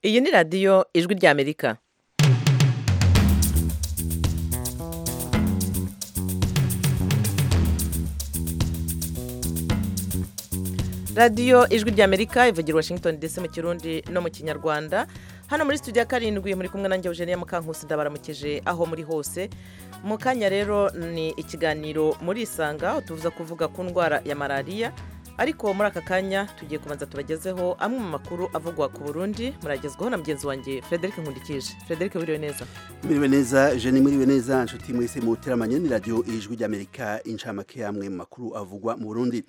iyi ni radiyo ijwi ry'amerika radiyo ijwi ry'amerika ivugira washington dc mu kirundi no mu kinyarwanda hano muri studio ya karindwi muri kumwe nanjye eugenie mukankusi ndabaramukije aho muri hose mu kanya rero ni ikiganiro muri isanga aho tuza kuvuga ku ndwara ya malariya ariko muri aka kanya tugiye kubanza tubagezeho amwe mu makuru avugwa ku burundi muragezwaho na mugenzi wanjye frederic nkundikije frederic buriwe neza Mwiriwe neza jeni mwiriwe neza inshuti mwese muteramanye ni radiyo ijwi ry'amerika inshamake y'amwe mu makuru avugwa mu burundi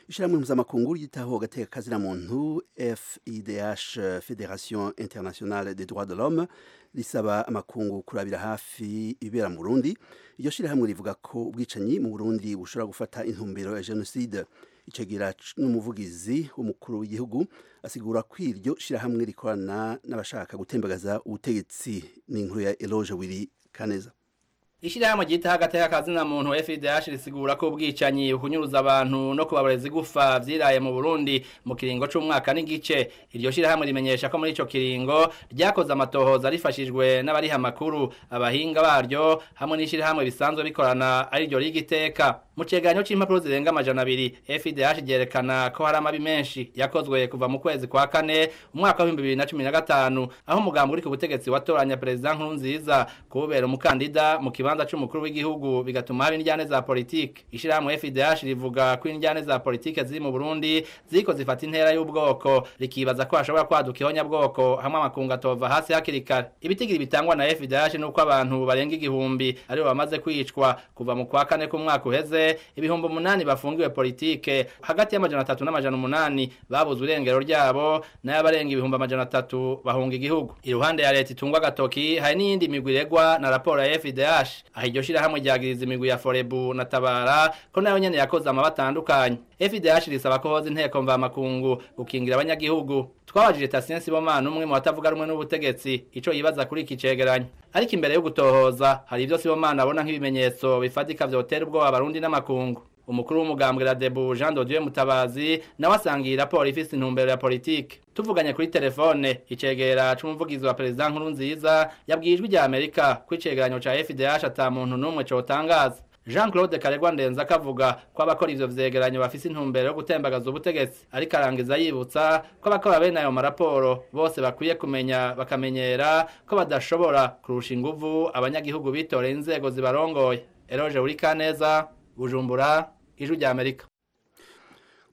ishyirahamwe mpuzamakungu ryitaho agatekakazina muntu FIDH Federation Internationale des Droits de l'Homme risaba amakungu kurabira hafi ibibera mu Burundi iryo shyirahamwe rivuga ko ubwicanyi mu Burundi bushobora gufata intumbero ya jenoside icegera n'umuvugizi w'umukuru w'igihugu asigura ko iryo shyirahamwe rikorana n'abashaka gutembagaza ubutegetsi n'inkuru ya Eloge Wiri Kaneza Ishirahamwe gita hagateka kazina muntu FDH risigura ko ubwicanyi ukunyuruza abantu no kubabareza igufa vyiraye mu Burundi mu kiringo c'umwaka n'igice iryo shirahamwe rimenyesha ko muri ico kiringo ryakoze amatohoza rifashijwe n'abariha makuru abahinga baryo hamwe n'ishirahamwe bisanzwe bikorana ari ryo rigiteka mu ceganyo c'impapuro zirenga amajana abiri FDH ryerekana ko hari amabi menshi yakozwe kuva mu kwezi kwa kane umwaka wa 2015 aho umugambi uri ku butegetsi watoranya president Nkurunziza kubera umukandida mu kibanza kibanza c'umukuru w'igihugu bigatuma hari injyane za politike ishirahamwe FDH rivuga ko injyane za politike ziri mu Burundi ziko zifata intera y'ubwoko rikibaza ko hashobora kwaduka ihonyabwoko hamwe amakunga atova hasi hakiri kare ibitigiri bitangwa na FDH nuko abantu barenga igihumbi aribo bamaze kwicwa kuva mu kwa kane k'umwaka uheze ibihumbi umunani bafungiwe politike hagati y'amajana atatu n'amajana umunani babuze urengero ryabo n'abarenga ibihumbi amajana atatu bahunga igihugu iruhande ya leta itungwa agatoki hari n'iyindi migwi iregwa na raporo ya FDH aha iryo shirahamwe ryagiriza imigwi ya forebu na tabara ko nayo nyene yakoze amabatandukanye FDH risaba ko hoza inteko mvamakungu gukingira abanyagihugu twabajije Tasien Sibomana umwe mu batavuga rumwe n'ubutegetsi ico yibaza kuri iki cegeranyo ariko imbere yo gutohoza hari ivyo Sibomana abona nk'ibimenyetso bifatika vyotera ubwoba abarundi n'amakungu umukuru w'umugambwe Radebu Jean Dodieu Mutabazi nawe asangiye raporo ifise intumbero ya politike tuvuganye kuri telefone icegera c'umuvugizi wa perezida nkuru nziza yabwiye ijwi rya Amerika ko icegeranyo ca FDH ata muntu n'umwe cotangaza Jean Claude Karegwa Ndenza kavuga ko abakora ivyo vyegeranyo bafise intumbero yo gutembagaza ubutegetsi ariko arangiza yibutsa ko abakora bene ayo maraporo bose bakwiye kumenya bakamenyera ko badashobora kurusha inguvu abanyagihugu bitoreye inzego zibarongoye Eroje uri kaneza Bujumbura ijwi rya Amerika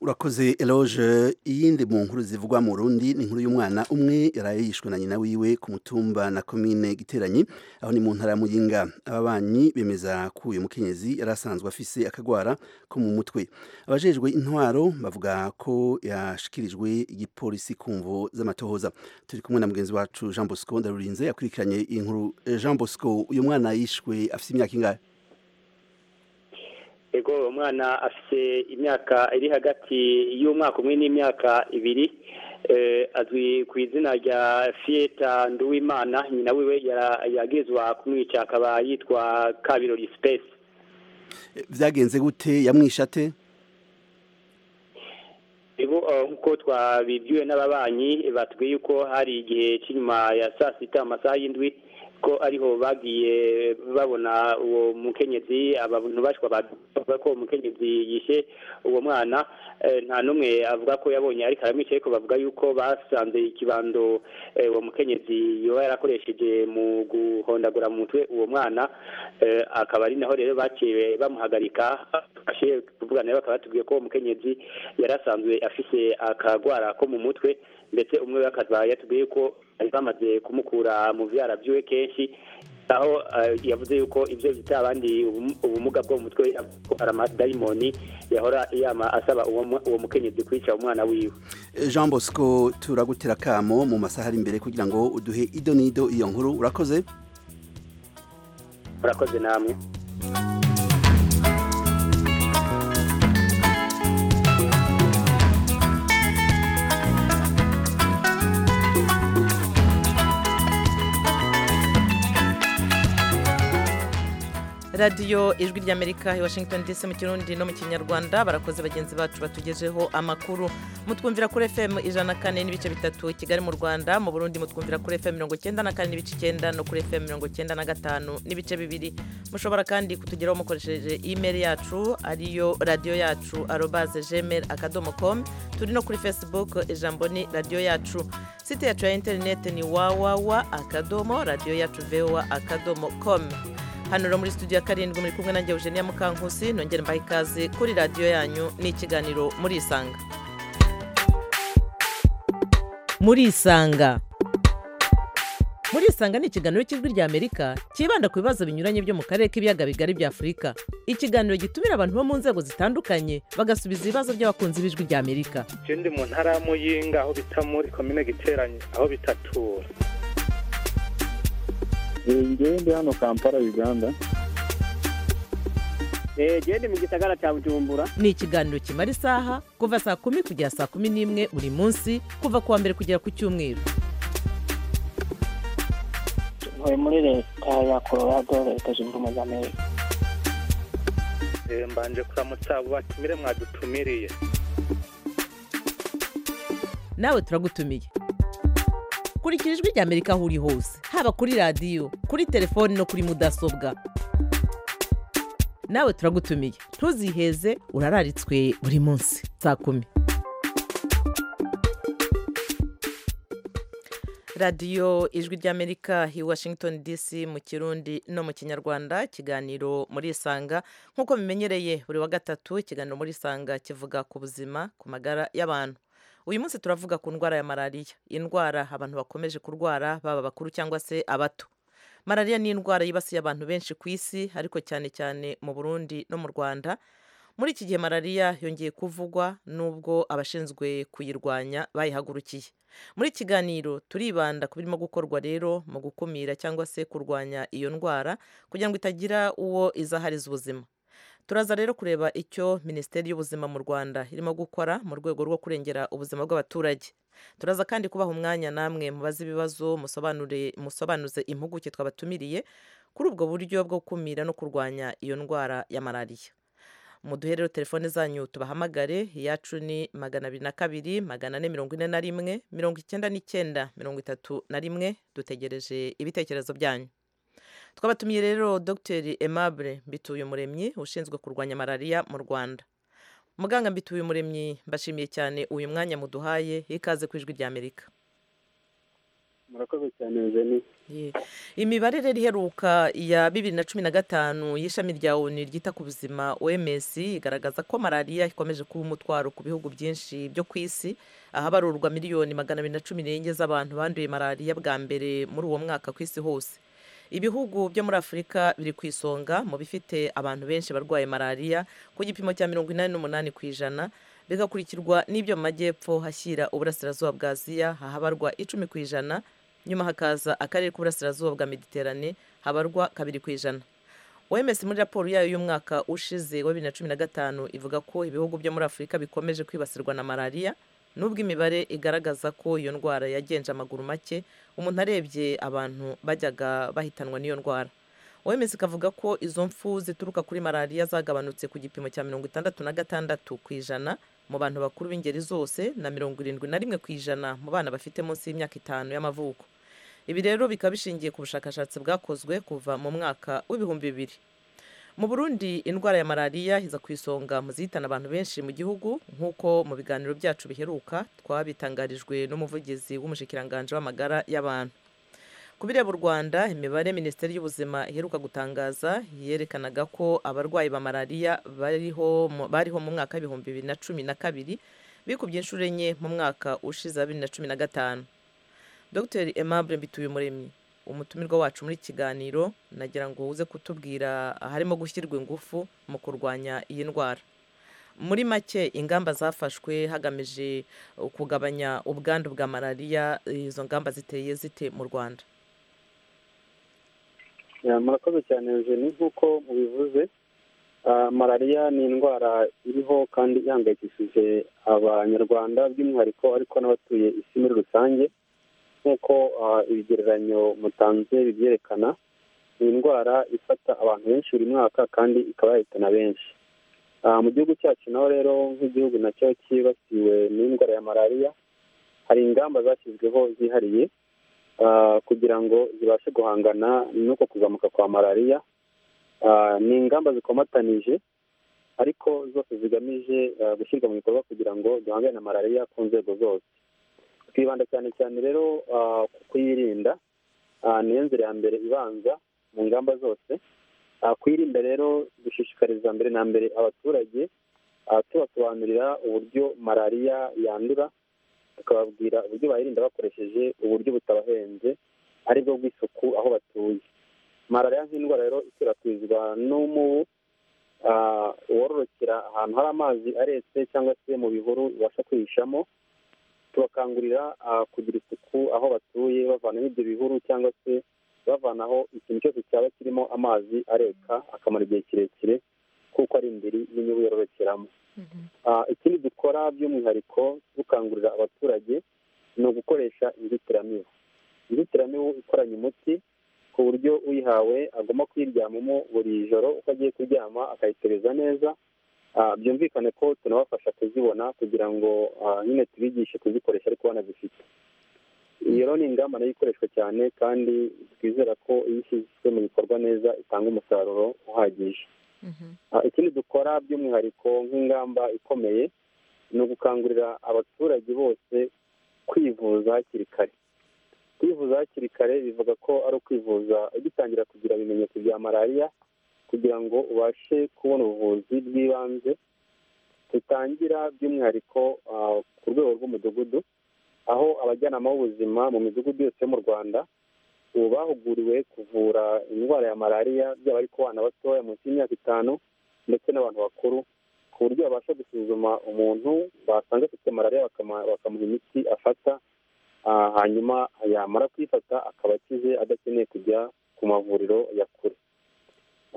urakoze eloge iyindi mu nkuru zivugwa mu rundi ni inkuru y'umwana umwe yari yishwe na nyina wiwe ku mutumba na komine giteranyi aho ni mu ntara ya muyinga ababanyi bemeza ko uyu mukenyezi yari asanzwe afise akagwara ko mu mutwe abajejwe intwaro bavuga ko yashikirijwe igipolisi ku mvo z'amatohoza turi kumwe na mugenzi wacu jean bosco ndarurinze yakurikiranye iyi nkuru jean bosco uyu mwana yishwe afite imyaka ingahe ego umwana afite imyaka iri hagati y'umwaka umwe n'imyaka ibiri azwi ku izina rya fiyeta nduwimana nyina wiwe yagezwa kumwica akaba yitwa kabirori sipesi byagenze gute yamwishate nk'uko twabibwiwe n'ababanyi batubwiye yuko hari igihe cy'inyuma ya saa sita amasaha y'indwi ko ariho bagiye babona uwo mukenyezi abantu bashwa bavuga ko umukenyezi yishe uwo mwana nta n'umwe avuga ko yabonye ariko aramwica ariko bavuga yuko basanze ikibando uwo mukenyezi yoba yarakoresheje mu guhondagura mu mutwe uwo mwana akaba ari naho rero baciye bamuhagarika ashe kuvugana bakaba batubwiye ko uwo mukenyezi yari asanzwe afise akagwara ko mu mutwe ndetse umwe akaba yatubwiye ko bari bamaze kumukura mu byara by'iwe kenshi aho yavuze yuko ibyo bita abandi ubumuga bwo mu mutwe aramadayimoni yahora yama asaba uwo mukenyezi kwica umwana wiwe jean bosco turagutera akamo mu masaha ari imbere kugira ngo uduhe ido n'ido iyo nkuru urakoze urakoze namwe radiyo ijwi ry'amerika i washington dc mu kirundi no mu kinyarwanda barakoze bagenzi bacu batugejeho amakuru mutwumvira kuri fm ijana na kane n'ibice bitatu kigali mu rwanda mu burundi mutwumvira kuri fm mirongo icyenda na kane n'ibice icyenda no kuri fm mirongo icyenda na gatanu n'ibice bibiri mushobora kandi kutugeraho mukoresheje imeri yacu ariyo radiyo yacu arobaze gmail akadomo com turi no kuri facebook ijambo ni radiyo yacu site yacu ya interineti ni wawawa akadomo radiyo yacu vowa akadomo com hano rero muri studio ya karindwi muri kumwe nanjye eugenia mukankusi nongere mbaha ikaze kuri radiyo yanyu n'ikiganiro muri isanga muri isanga muri isanga ni ikiganiro cy'ijwi ry'amerika cyibanda ku bibazo binyuranye byo mu karere k'ibiyaga bigari bya afurika ikiganiro gitumira abantu bo mu nzego zitandukanye bagasubiza ibibazo by'abakunzi b'ijwi ry'amerika ikindi mu ntara ya muyinga aho bita muri komine giteranye aho bitatura ngende hano kampala uganda gende mu gisagara cya bujumbura ni ikiganiro kimara isaha kuva saa kumi kugera saa kumi n'imwe buri munsi kuva ku wa mbere kugera ku cyumweru tuvuye muri leta ya colorado leta zunze ubumwe za amerika mbanje kuramutsa abo batumire mwadutumiriye nawe turagutumiye kurikira ijwi ry'amerika aho uri hose haba kuri radiyo kuri telefoni no kuri mudasobwa nawe turagutumiye ntuziheze urararitswe buri munsi saa kumi radiyo ijwi ry'amerika i washington dc mu kirundi no mu kinyarwanda ikiganiro muri isanga nk'uko bimenyereye buri wa gatatu ikiganiro muri isanga kivuga ku buzima ku magara y'abantu uyu munsi turavuga ku ndwara ya malariya indwara abantu bakomeje kurwara baba bakuru cyangwa se abato malariya ni indwara yibasiye abantu benshi ku isi ariko cyane cyane mu burundi no mu rwanda muri iki gihe malariya yongeye kuvugwa n'ubwo abashinzwe kuyirwanya bayihagurukiye muri kiganiro turibanda ku birimo gukorwa rero mu gukumira cyangwa se kurwanya iyo ndwara kugira ngo itagira uwo izahariza ubuzima turaza rero kureba icyo minisiteri y'ubuzima mu rwanda irimo gukora mu rwego rwo kurengera ubuzima bw'abaturage turaza kandi kubaha umwanya namwe mubaze ibibazo musobanuze impuguke twabatumiriye kuri ubwo buryo bwo gukumira no kurwanya iyo ndwara ya malariya muduhe rero telefone zanyu tubahamagare iyacu ni magana abiri na kabiri magana ane mirongo ine na rimwe mirongo icyenda n'icyenda mirongo itatu na rimwe dutegereje ibitekerezo byanyu twabatumiye rero dogiteri Aimable mbituye umuremyi ushinzwe kurwanya malariya mu rwanda muganga mbituye umuremyi mbashimiye cyane uyu mwanya muduhaye ikaze ku ijwi ry'amerika murakoze cyane jeni imibare rero iheruka ya bibiri na cumi na gatanu y'ishami rya onu ryita ku buzima oms igaragaza ko malariya ikomeje kuba umutwaro ku bihugu byinshi byo ku isi ahabarurwa miliyoni magana abiri na cumi n'enye z'abantu banduye malariya bwa mbere muri uwo mwaka ku isi hose ibihugu byo muri afurika biri ku isonga mu bifite abantu benshi barwaye malariya ku gipimo cya mirongo inani n'umunani ku ijana bigakurikirwa n'ibyo mu majyepfo hashyira uburasirazuba bwa aziya hahabarwa icumi ku ijana nyuma hakaza akarere k'uburasirazuba bwa mediterane habarwa kabiri ku ijana oms muri raporo yayo y'umwaka ushize wa bibiri na cumi na gatanu ivuga ko ibihugu byo muri afurika bikomeje kwibasirwa na malariya nubwo imibare igaragaza ko iyo ndwara yagenje amaguru make umuntu arebye abantu bajyaga bahitanwa n'iyo ndwara wemeze ikavuga ko izo mfu zituruka kuri malariya zagabanutse ku gipimo cya mirongo itandatu na gatandatu ku ijana mu bantu bakuru b'ingeri zose na mirongo irindwi na rimwe ku ijana mu bana bafite munsi y'imyaka itanu y'amavuko ibi rero bikaba bishingiye ku bushakashatsi bwakozwe kuva mu mwaka w'ibihumbi bibiri mu burundi indwara ya malariya iza ku isonga mu zihitana abantu benshi mu gihugu nk'uko mu biganiro byacu biheruka twabitangarijwe n'umuvugizi w'umushyikiranganje w'amagara y'abantu ku bireba u rwanda imibare minisiteri y'ubuzima iheruka gutangaza yerekanaga ko abarwayi ba malariya bariho mu mwaka w'ibihumbi bibiri na cumi na kabiri bikubye inshuro enye mu mwaka ushize wa bibiri na cumi na gatanu dr aimable mbituye umuremyi umutumirwa wacu muri kiganiro nagira ngo uze kutubwira harimo gushyirwa ingufu mu kurwanya iyi ndwara muri make ingamba zafashwe hagamije kugabanya ubwandu bwa malariya izo ngamba ziteye zite mu rwanda murakoze cyane jeni nk'uko mubivuze malariya ni indwara iriho kandi ihangayikishije abanyarwanda by'umwihariko ariko n'abatuye isi muri rusange nk'uko ibigereranyo mutanze bibyerekana ni indwara ifata abantu benshi buri mwaka kandi ikaba yahitana benshi Ah, mu gihugu cyacu naho rero nk'igihugu nacyo cyibasiwe n'indwara ya malariya hari ingamba zashyizweho zihariye ah, kugira ngo zibashe guhangana n'uko kuzamuka kwa malariya Ah, ni ingamba zikomatanije ariko zose zigamije ah, gushyirwa mu bikorwa kugira ngo duhangane na malariya ku nzego zose twibanda cyane cyane rero ah, ku kuyirinda Ah, niyo nzira ya mbere ibanza mu ngamba zose Ah, kwirinda rero dushishikariza mbere na mbere abaturage ah, tubasobanurira uburyo malariya yandura tukababwira uburyo bayirinda bakoresheje uburyo butabahenze ari bwo bw'isuku aho batuye malariya nk'indwara rero ikwirakwizwa n'umubu ah, wororokera ahantu hari amazi aretse cyangwa se mu bihuru ibasha kwihishamo tubakangurira ah, kugira isuku aho batuye bavanaho ibyo bihuru cyangwa se bavanaho ikintu cyose cyaba kirimo amazi areka akamara igihe kirekire kuko ari imbere y'inyungu yororokeramo Ah, ikindi dukora by'umwihariko dukangurira abaturage ni ugukoresha inzitiramibu inzitiramibu ikoranye umuti ku buryo uyihawe agomba kuyiryamamo buri joro uko agiye kuryama akayitereza neza Ah, byumvikane ko tunabafasha kuzibona kugira ngo ah, nyine tubigishe kuzikoresha ariko banazifite iyo rero ni ingamba nayo ikoreshwa cyane kandi twizera ko iyo ishyizwe mu bikorwa neza itanga umusaruro uhagije Ah, ikindi dukora by'umwihariko nk'ingamba ikomeye ni ugukangurira abaturage bose kwivuza hakiri kare kwivuza hakiri kare bivuga ko ari ukwivuza ugitangira kugira ibimenyetso bya malariya kugira ngo ubashe kubona ubuvuzi bw'ibanze tutangira by'umwihariko ah, ku rwego rw'umudugudu aho abajyanama b'ubuzima mu midugudu yose yo mu rwanda ubu bahuguriwe kuvura indwara ya malariya byaba ari ku bana batoya munsi y'imyaka itanu ndetse n'abantu bakuru ku buryo babasha gusuzuma umuntu basanga afite malariya bakama- bakamuha imiti afata ah, hanyuma yamara kuyifata akaba akize adakeneye kujya ku mavuriro ya kure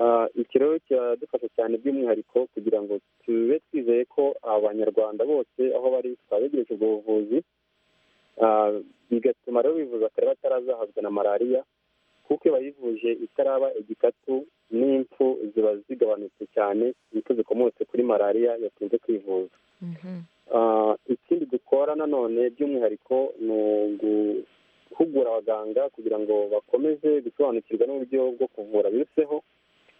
Ah, iki rero kiradufasha cyane by'umwihariko kugira ngo tube twizeye ko abanyarwanda bose aho bari twabegerejwe ubwo buvuzi Ah, bigatuma rero bivuza kare batarazahazwa na malariya kuko iyo bayivuje itaraba igikatu n'impfu ziba zigabanutse cyane impfu zikomotse kuri malariya yakunze kwivuza Ah, ikindi dukora nanone by'umwihariko ni uguhugura abaganga kugira ngo bakomeze gusobanukirwa n'uburyo bwo kuvura biruseho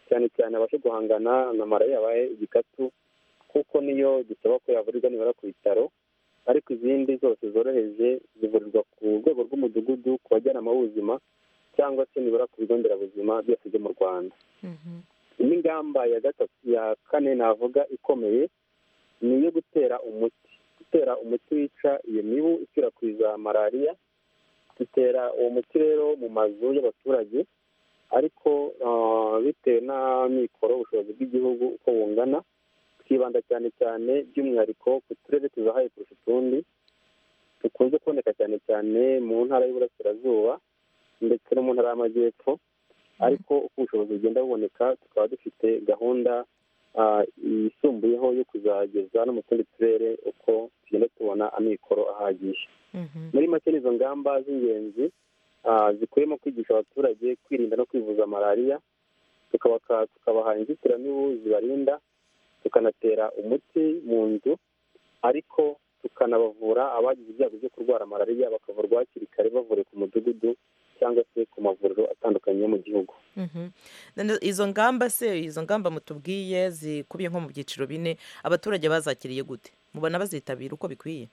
cyane cyane abashe guhangana na malariya yabaye igikatu kuko niyo dusaba ko yavurirwa nibara ku bitaro ariko izindi zose zoroheje zivurirwa ku rwego rw'umudugudu ku bajyanama b'ubuzima cyangwa se nibura ku bigo nderabuzima byose byo mu rwanda indi ngamba ya gatatu ya kane navuga ikomeye ni iyo gutera umuti gutera umuti wica iyo mibu ikwirakwiza malariya dutera uwo muti rero mu mazu y'abaturage ariko ah, bitewe n'amikoro ubushobozi bw'igihugu uko bungana twibanda cyane cyane by'umwihariko ku turere tuzahaye kurusha utundi dukunze kuboneka cyane cyane mu ntara y'uburasirazuba ndetse no mu ntara y'amajyepfo ariko uko ubushobozi bugenda buboneka tukaba dufite gahunda ah, yisumbuyeho yo kuzageza no mu tundi turere uko tugenda tubona amikoro ahagije muri make ni izo ngamba z'ingenzi ah, zikubiyemo kwigisha abaturage kwirinda no kwivuza malariya tukabaka- tukabaha inzitiramibu zibarinda tukanatera umuti mu nzu ariko tukanabavura abagize ibyago byo kurwara malariya bakavurwa hakiri kare bavuriwe ku mudugudu cyangwa se ku mavuriro atandukanye yo mu gihugu Mhm. None izo ngamba se izo ngamba mutubwiye zikubiye nko mu byiciro bine abaturage bazakiriye gute mubona bazitabira uko bikwiye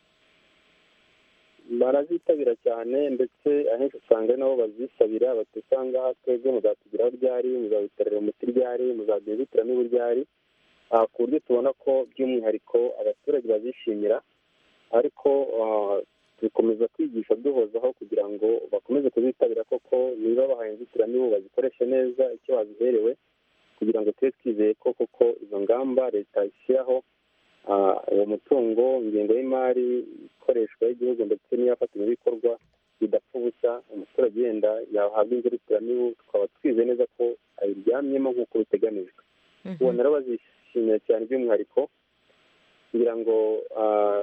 barazitabira cyane ndetse ahenshi usanga ari nabo bazisabira batusanga twebwe muzatugiraho ryari muzabitarira umuti ryari muzaduhitira niba ryari Ah, ku buryo tubona ko by'umwihariko abaturage bazishimira ariko ah, dukomeza kwigisha duhozaho kugira ngo bakomeze kuzitabira koko niba bahaye inzitiramibu bazikoreshe neza icyo baziherewe kugira ngo tube twizeye ko koko izo ngamba leta ishyiraho Ah, uwo mutungo ingengo y'imari ikoreshwa y'igihugu ndetse n'iyafatanyabikorwa bidapfa ubusa umuturage yenda yahabwa inziritiramibu tukaba twize neza ko ayiryamyemo nk'uko biteganijwe ubona rero bazishimiye cyane by'umwihariko kugira ngo ah,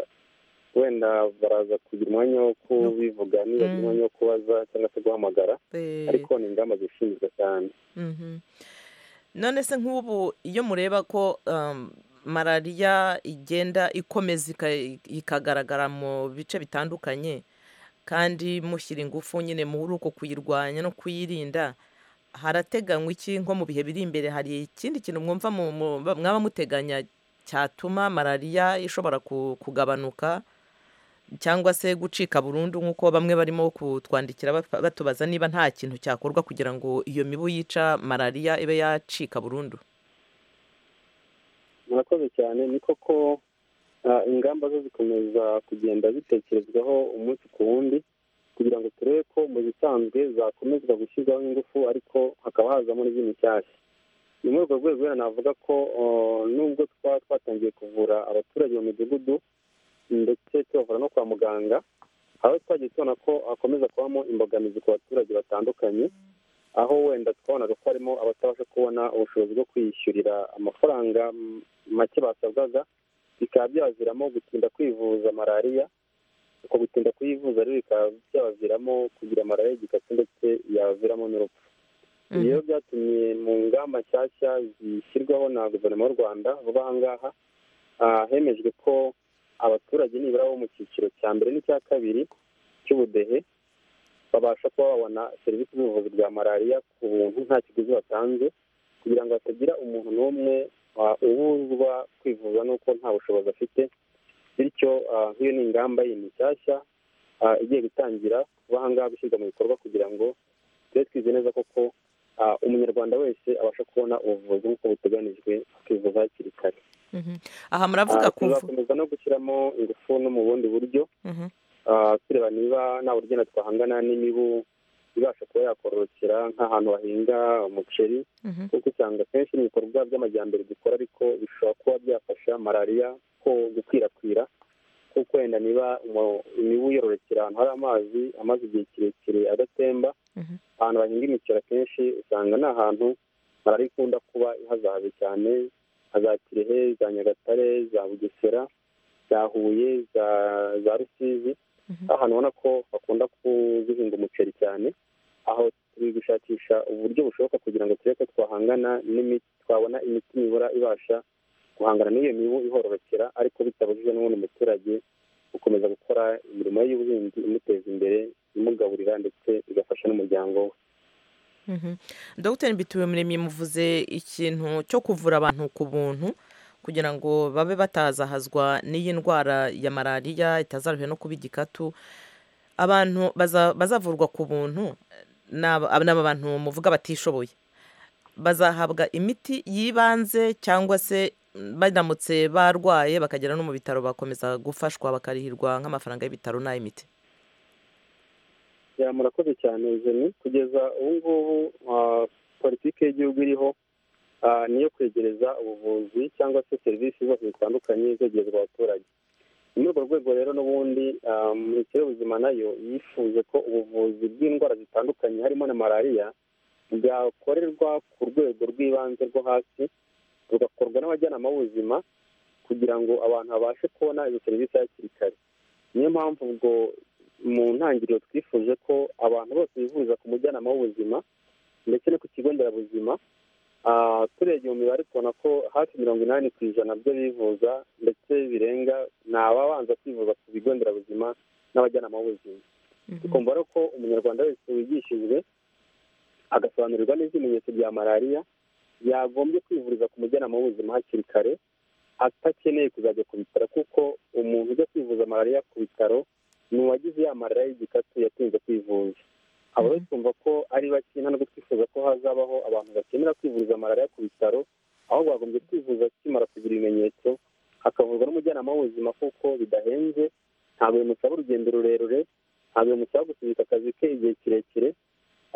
wenda baraza kugira umwanya wo kubivuga nibagira umwanya wo kubaza cyangwa se guhamagara Eh, ariko ni ingamba zishinzwe cyane mhm. none se nk'ubu iyo mureba ko um, malariya igenda ikomeza ika- ikagaragara mu bice bitandukanye kandi mushyira ingufu nyine muri uko kuyirwanya no kuyirinda harateganywa iki nko mu bihe biri imbere hari ikindi kintu mwumva mu- mu- mwaba muteganya cyatuma malariya ishobora ku- kugabanuka cyangwa se gucika burundu nk'uko bamwe barimo kutwandikira bap- batubaza niba nta kintu cyakorwa kugira ngo iyo mibu yica malariya ibe yacika burundu murakoze cyane ni koko ah, ingamba zo zikomeza kugenda zitekerezwaho umunsi ku wundi kugira ngo turebe ko mu zisanzwe zakomezwa gushyirwaho ingufu ariko hakaba hazamo n'iby'imishyashya ni muri urwo rwego rero navuga ko oh, nubwo twaba twatangiye kuvura abaturage mu midugudu ndetse tubavura no kwa muganga aho twagiye tubona ko hakomeza kubamo imbogamizi ku baturage batandukanye aho wenda twabonaga ko harimo abatabasha kubona ubushobozi bwo kwiyishyurira amafaranga m- make basabwaga bikaba byabaviramo gutinda kwivuza malariya uko gutinda kuyivuza rero bikaba byabaviramo kugira malariya gikatu ndetse yaviramo n'urupfu Mhm. ibyo byatumye mu ngamba nshyashya zishyirwaho na guverinoma y'u rwanda vuba aha ngaha ah, hemejwe ko abaturage nibura bo mu cyiciro cya mbere n'icya kabiri cy'ubudehe babasha kuba babona serivisi z'ubuvuzi bwa malariya ku buntu nta kiguzi batanze kugira ngo hatagira umuntu n'umwe ah, ubuzwa kwivuza n'uko nta bushobozi afite bityo ah, nk'iyo ni ingamba yindi nshyashya ah, igiye gutangira kuba aha ngaha gushyirwa mu bikorwa kugira ngo tube twize neza koko ah, umunyarwanda wese abasha kubona ubuvuzi nk'uko buteganijwe akivuza hakiri kare Mhm. aha Ah, muravuga kuvu tuzakomeza no gushyiramo ingufu no mu bundi buryo Mhm. Ah, tureba niba nta buryo na twahangana n'imibu ibasha kuba yakororokera nk'ahantu bahinga umuceri Mhm. kuko usanga kenshi ni ibikorwa by'amajyambere dukora ariko bishobora kuba byafasha malariya ko gukwirakwira kuko wenda niba umu- imibu yororokera ahantu hari amazi amaze igihe kirekire adatemba Mhm. ahantu bahinga imiceri akenshi usanga ni ahantu malariya ikunda kuba ihazahaje cyane nka za kirehe za nyagatare za bugesera za huye za za rusizi ahantu ubona ko bakunda kuzihinga umuceri cyane aho turi gushakisha uburyo bushoboka kugira ngo turebe ko twahangana n'imiti twabona imiti mibura ibasha guhangana n'iyo mibu ihororokera ariko bitabujije n'ubundi umuturage gukomeza gukora imirimo ye y'ubuhinzi imuteza imbere imugaburira ndetse igafasha n'umuryango we Mhm. dogiteri mbituye muremyi muvuze ikintu cyo kuvura abantu ku buntu kugira ngo babe batazahazwa n'iyi ndwara ya malariya itazaruhe no kuba igikatu abantu baza- bazavurwa ku buntu ni aba ni aba bantu muvuga batishoboye bazahabwa imiti y'ibanze cyangwa se mm, baramutse barwaye bakagera no mu bitaro bakomeza gufashwa bakarihirwa nk'amafaranga y'ibitaro n'ay'imiti Ya, murakoze cyane jeni kugeza ubu ngubu ah, politiki y'igihugu iriho ah, niyo kwegereza ubuvuzi cyangwa se serivisi zose zitandukanye zegerezwa abaturage ni muri urwo rwego rero n'ubundi ah, minisiteri y'ubuzima nayo yifuje ko ubuvuzi bw'indwara zitandukanye harimo na malariya bwakorerwa ku rwego rw'ibanze rwo hasi rugakorwa n'abajyanama b'ubuzima kugira ngo abantu babashe kubona izo serivisi hakiri kare niyo mpamvu ubwo mu ntangiriro twifuje ko abantu bose bivuriza ku mujyanama w'ubuzima ndetse no ku kigo nderabuzima Ah, turebye mu mibare tubona ko hafi mirongo inani ku ijana byo bivuza ndetse birenga ni ababanza kwivuza ku bigo nderabuzima n'abajyanama b'ubuzima tukumva rero ko umunyarwanda wese wigishijwe agasobanurirwa neza ibimenyetso bya malariya yagombye kwivuriza ku mujyanama w'ubuzima hakiri kare atakeneye kuzajya ku bitaro kuko umuntu ujya kwivuza malariya ku bitaro ni uwagize ya malariya y'igikatu yatinze kwivuza abo rero twumva ko ari bake nta nubwo twifuza ko hazabaho abantu bakenera kwivuriza malariya ku bitaro aho bagombye kwivuza akimara kugira ibimenyetso hakavurwa n'umujyanama w'ubuzima kuko bidahenze ntabwo bimusaba urugendo rurerure ntabwo bimusaba gusubika akazi ke igihe kirekire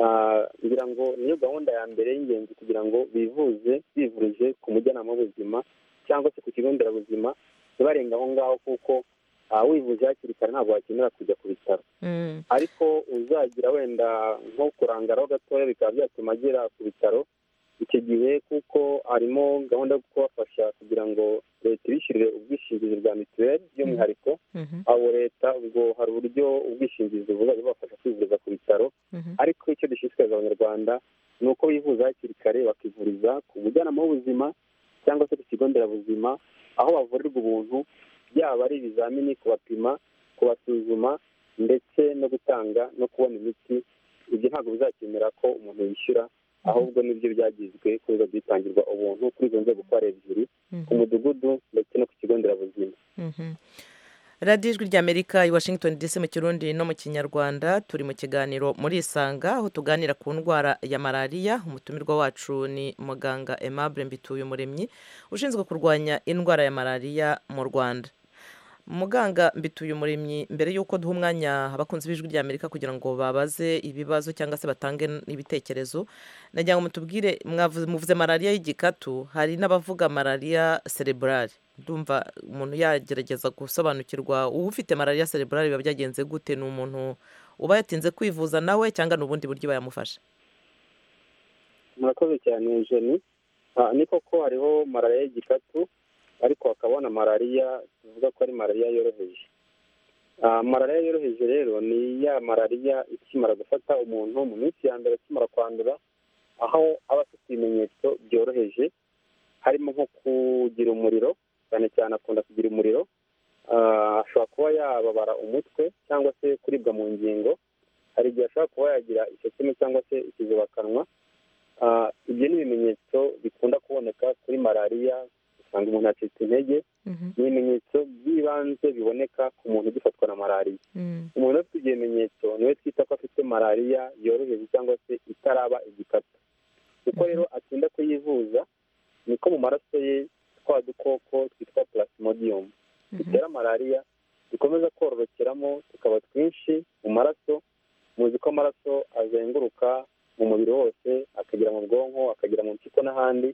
Ah, ngira ngo niyo gahunda ya mbere y'ingenzi kugira ngo bivuze bivurije ku mujyanama w'ubuzima cyangwa se ku kigo nderabuzima ntibarenga aho ngaho kuko ah, wivuje hakiri kare ntabwo wakenera kujya ku bitaro Mhm. ariko uzagira wenda nko kurangaraho gatoya bikaba byatuma agera ku bitaro icyo gihe kuko harimo gahunda yo kubafasha kugira ngo leta ibishyurire ubwishingizi bwa mituweli by'umwihariko Mhm, abo leta ubwo hari uburyo ubwishingizi buzajya bubafasha kwivuza ku bitaro mhm. ariko icyo dushishikariza abanyarwanda ni uko bivuza hakiri kare bakivuriza ku mujyanama w'ubuzima cyangwa se ku kigo nderabuzima aho bavurirwa ubuntu byaba ari ibizamini kubapima kubasuzuma ndetse no gutanga no kubona imiti ibyo ntabwo bizakenera ko umuntu yishyura ahubwo nibyo byagizwe kuri biba byitangirwa ubuntu kuri izo nzego uko ari ebyiri ku mudugudu ndetse no ku kigo nderabuzima Mhm. radiyo ijwi ry'amerika i washington dc mu kirundi no mu kinyarwanda turi mu kiganiro muri isanga aho tuganira ku ndwara ya malariya umutumirwa wacu ni muganga aimable mbituye umuremyi ushinzwe kurwanya indwara ya malariya mu rwanda muganga mbituye umuremyi mbere y'uko duha umwanya abakunzi b'ijwi ry'amerika kugira ngo babaze ibibazo cyangwa se batange ibitekerezo nagira ngo mutubwire mwavuze- muvuze malariya y'igikatu hari n'abavuga malariya cerebrale ndumva umuntu yagerageza gusobanukirwa ufite malariya cerebrale biba byagenze gute ni umuntu uba yatinze kwivuza nawe cyangwa ni ubundi buryo bayamufasha murakoze cyane jeni Ah, ni koko hariho malariya y'igikatu ariko hakaba na malariya tuvuga ko ari malariya yoroheje Ah, malariya yoroheje rero ni ya malariya ikimara gufata umuntu mu minsi ya mbere akimara kwandura aho aba afite ibimenyetso byoroheje harimo nko kugira umuriro cyane cyane akunda kugira umuriro Ah, ashobora kuba yababara umutwe cyangwa se kuribwa mu ngingo hari igihe ashobora kuba yagira iseseme cyangwa se ikizibakanwa Ah, ibyo ni ibimenyetso bikunda kuboneka kuri malariya usanga umuntu yacitse intege ni ibimenyetso by'ibanze biboneka ku muntu ugifatwa na malariya umuntu ufite ibyo bimenyetso niwe twita ko afite malariya yoroheje cyangwa se itaraba igikatu kuko rero atinda kuyivuza niko mu maraso ye twa dukoko twitwa plasmodium dutera malariya dukomeza kororokeramo tukaba twinshi mu maraso muzi ko amaraso azenguruka mu mubiri wose akagera mu bwonko akagera mu mpyiko n'ahandi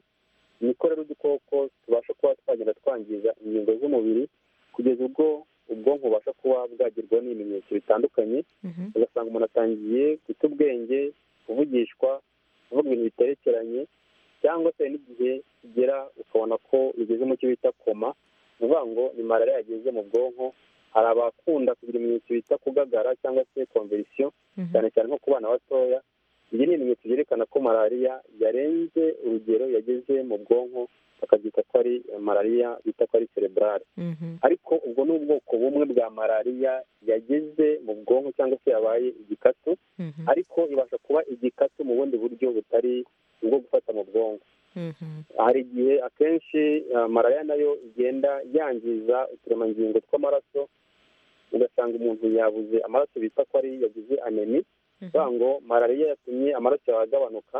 niko rero udukoko tubasha kuba twagenda twangiza ingingo z'umubiri kugeza ubwo ubwonko bubasha kuba bwagirwa n'ibimenyetso bitandukanye ugasanga umuntu atangiye guta ubwenge kuvugishwa kuvuga ibintu biterekeranye cyangwa se hari n'igihe kigera ukabona ko bigeze mu cyo bita koma ni ukuvuga ngo ni malariya yageze mu bwonko hari abakunda kugira ibimenyetso bita kugagara cyangwa se konverisiyo cyane cyane nko ku bana batoya ibyo ni ibimenyetso byerekana ko malariya yarenze urugero yageze mu bwonko bakabyita ko ari eh, malariya bita ko ari cerebrale ariko ubwo ni ubwoko bumwe bwa malariya yageze mu bwonko cyangwa se yabaye igikatu ariko ibasha kuba igikatu mu bundi buryo butari ubwo gufata mu bwonko hari igihe akenshi ah, malariya nayo igenda yangiza uturemangingo tw'amaraso ugasanga umuntu yabuze amaraso bita ko ari yagize anemi kuvuga ngo malariya yatumye amaraso yawe agabanuka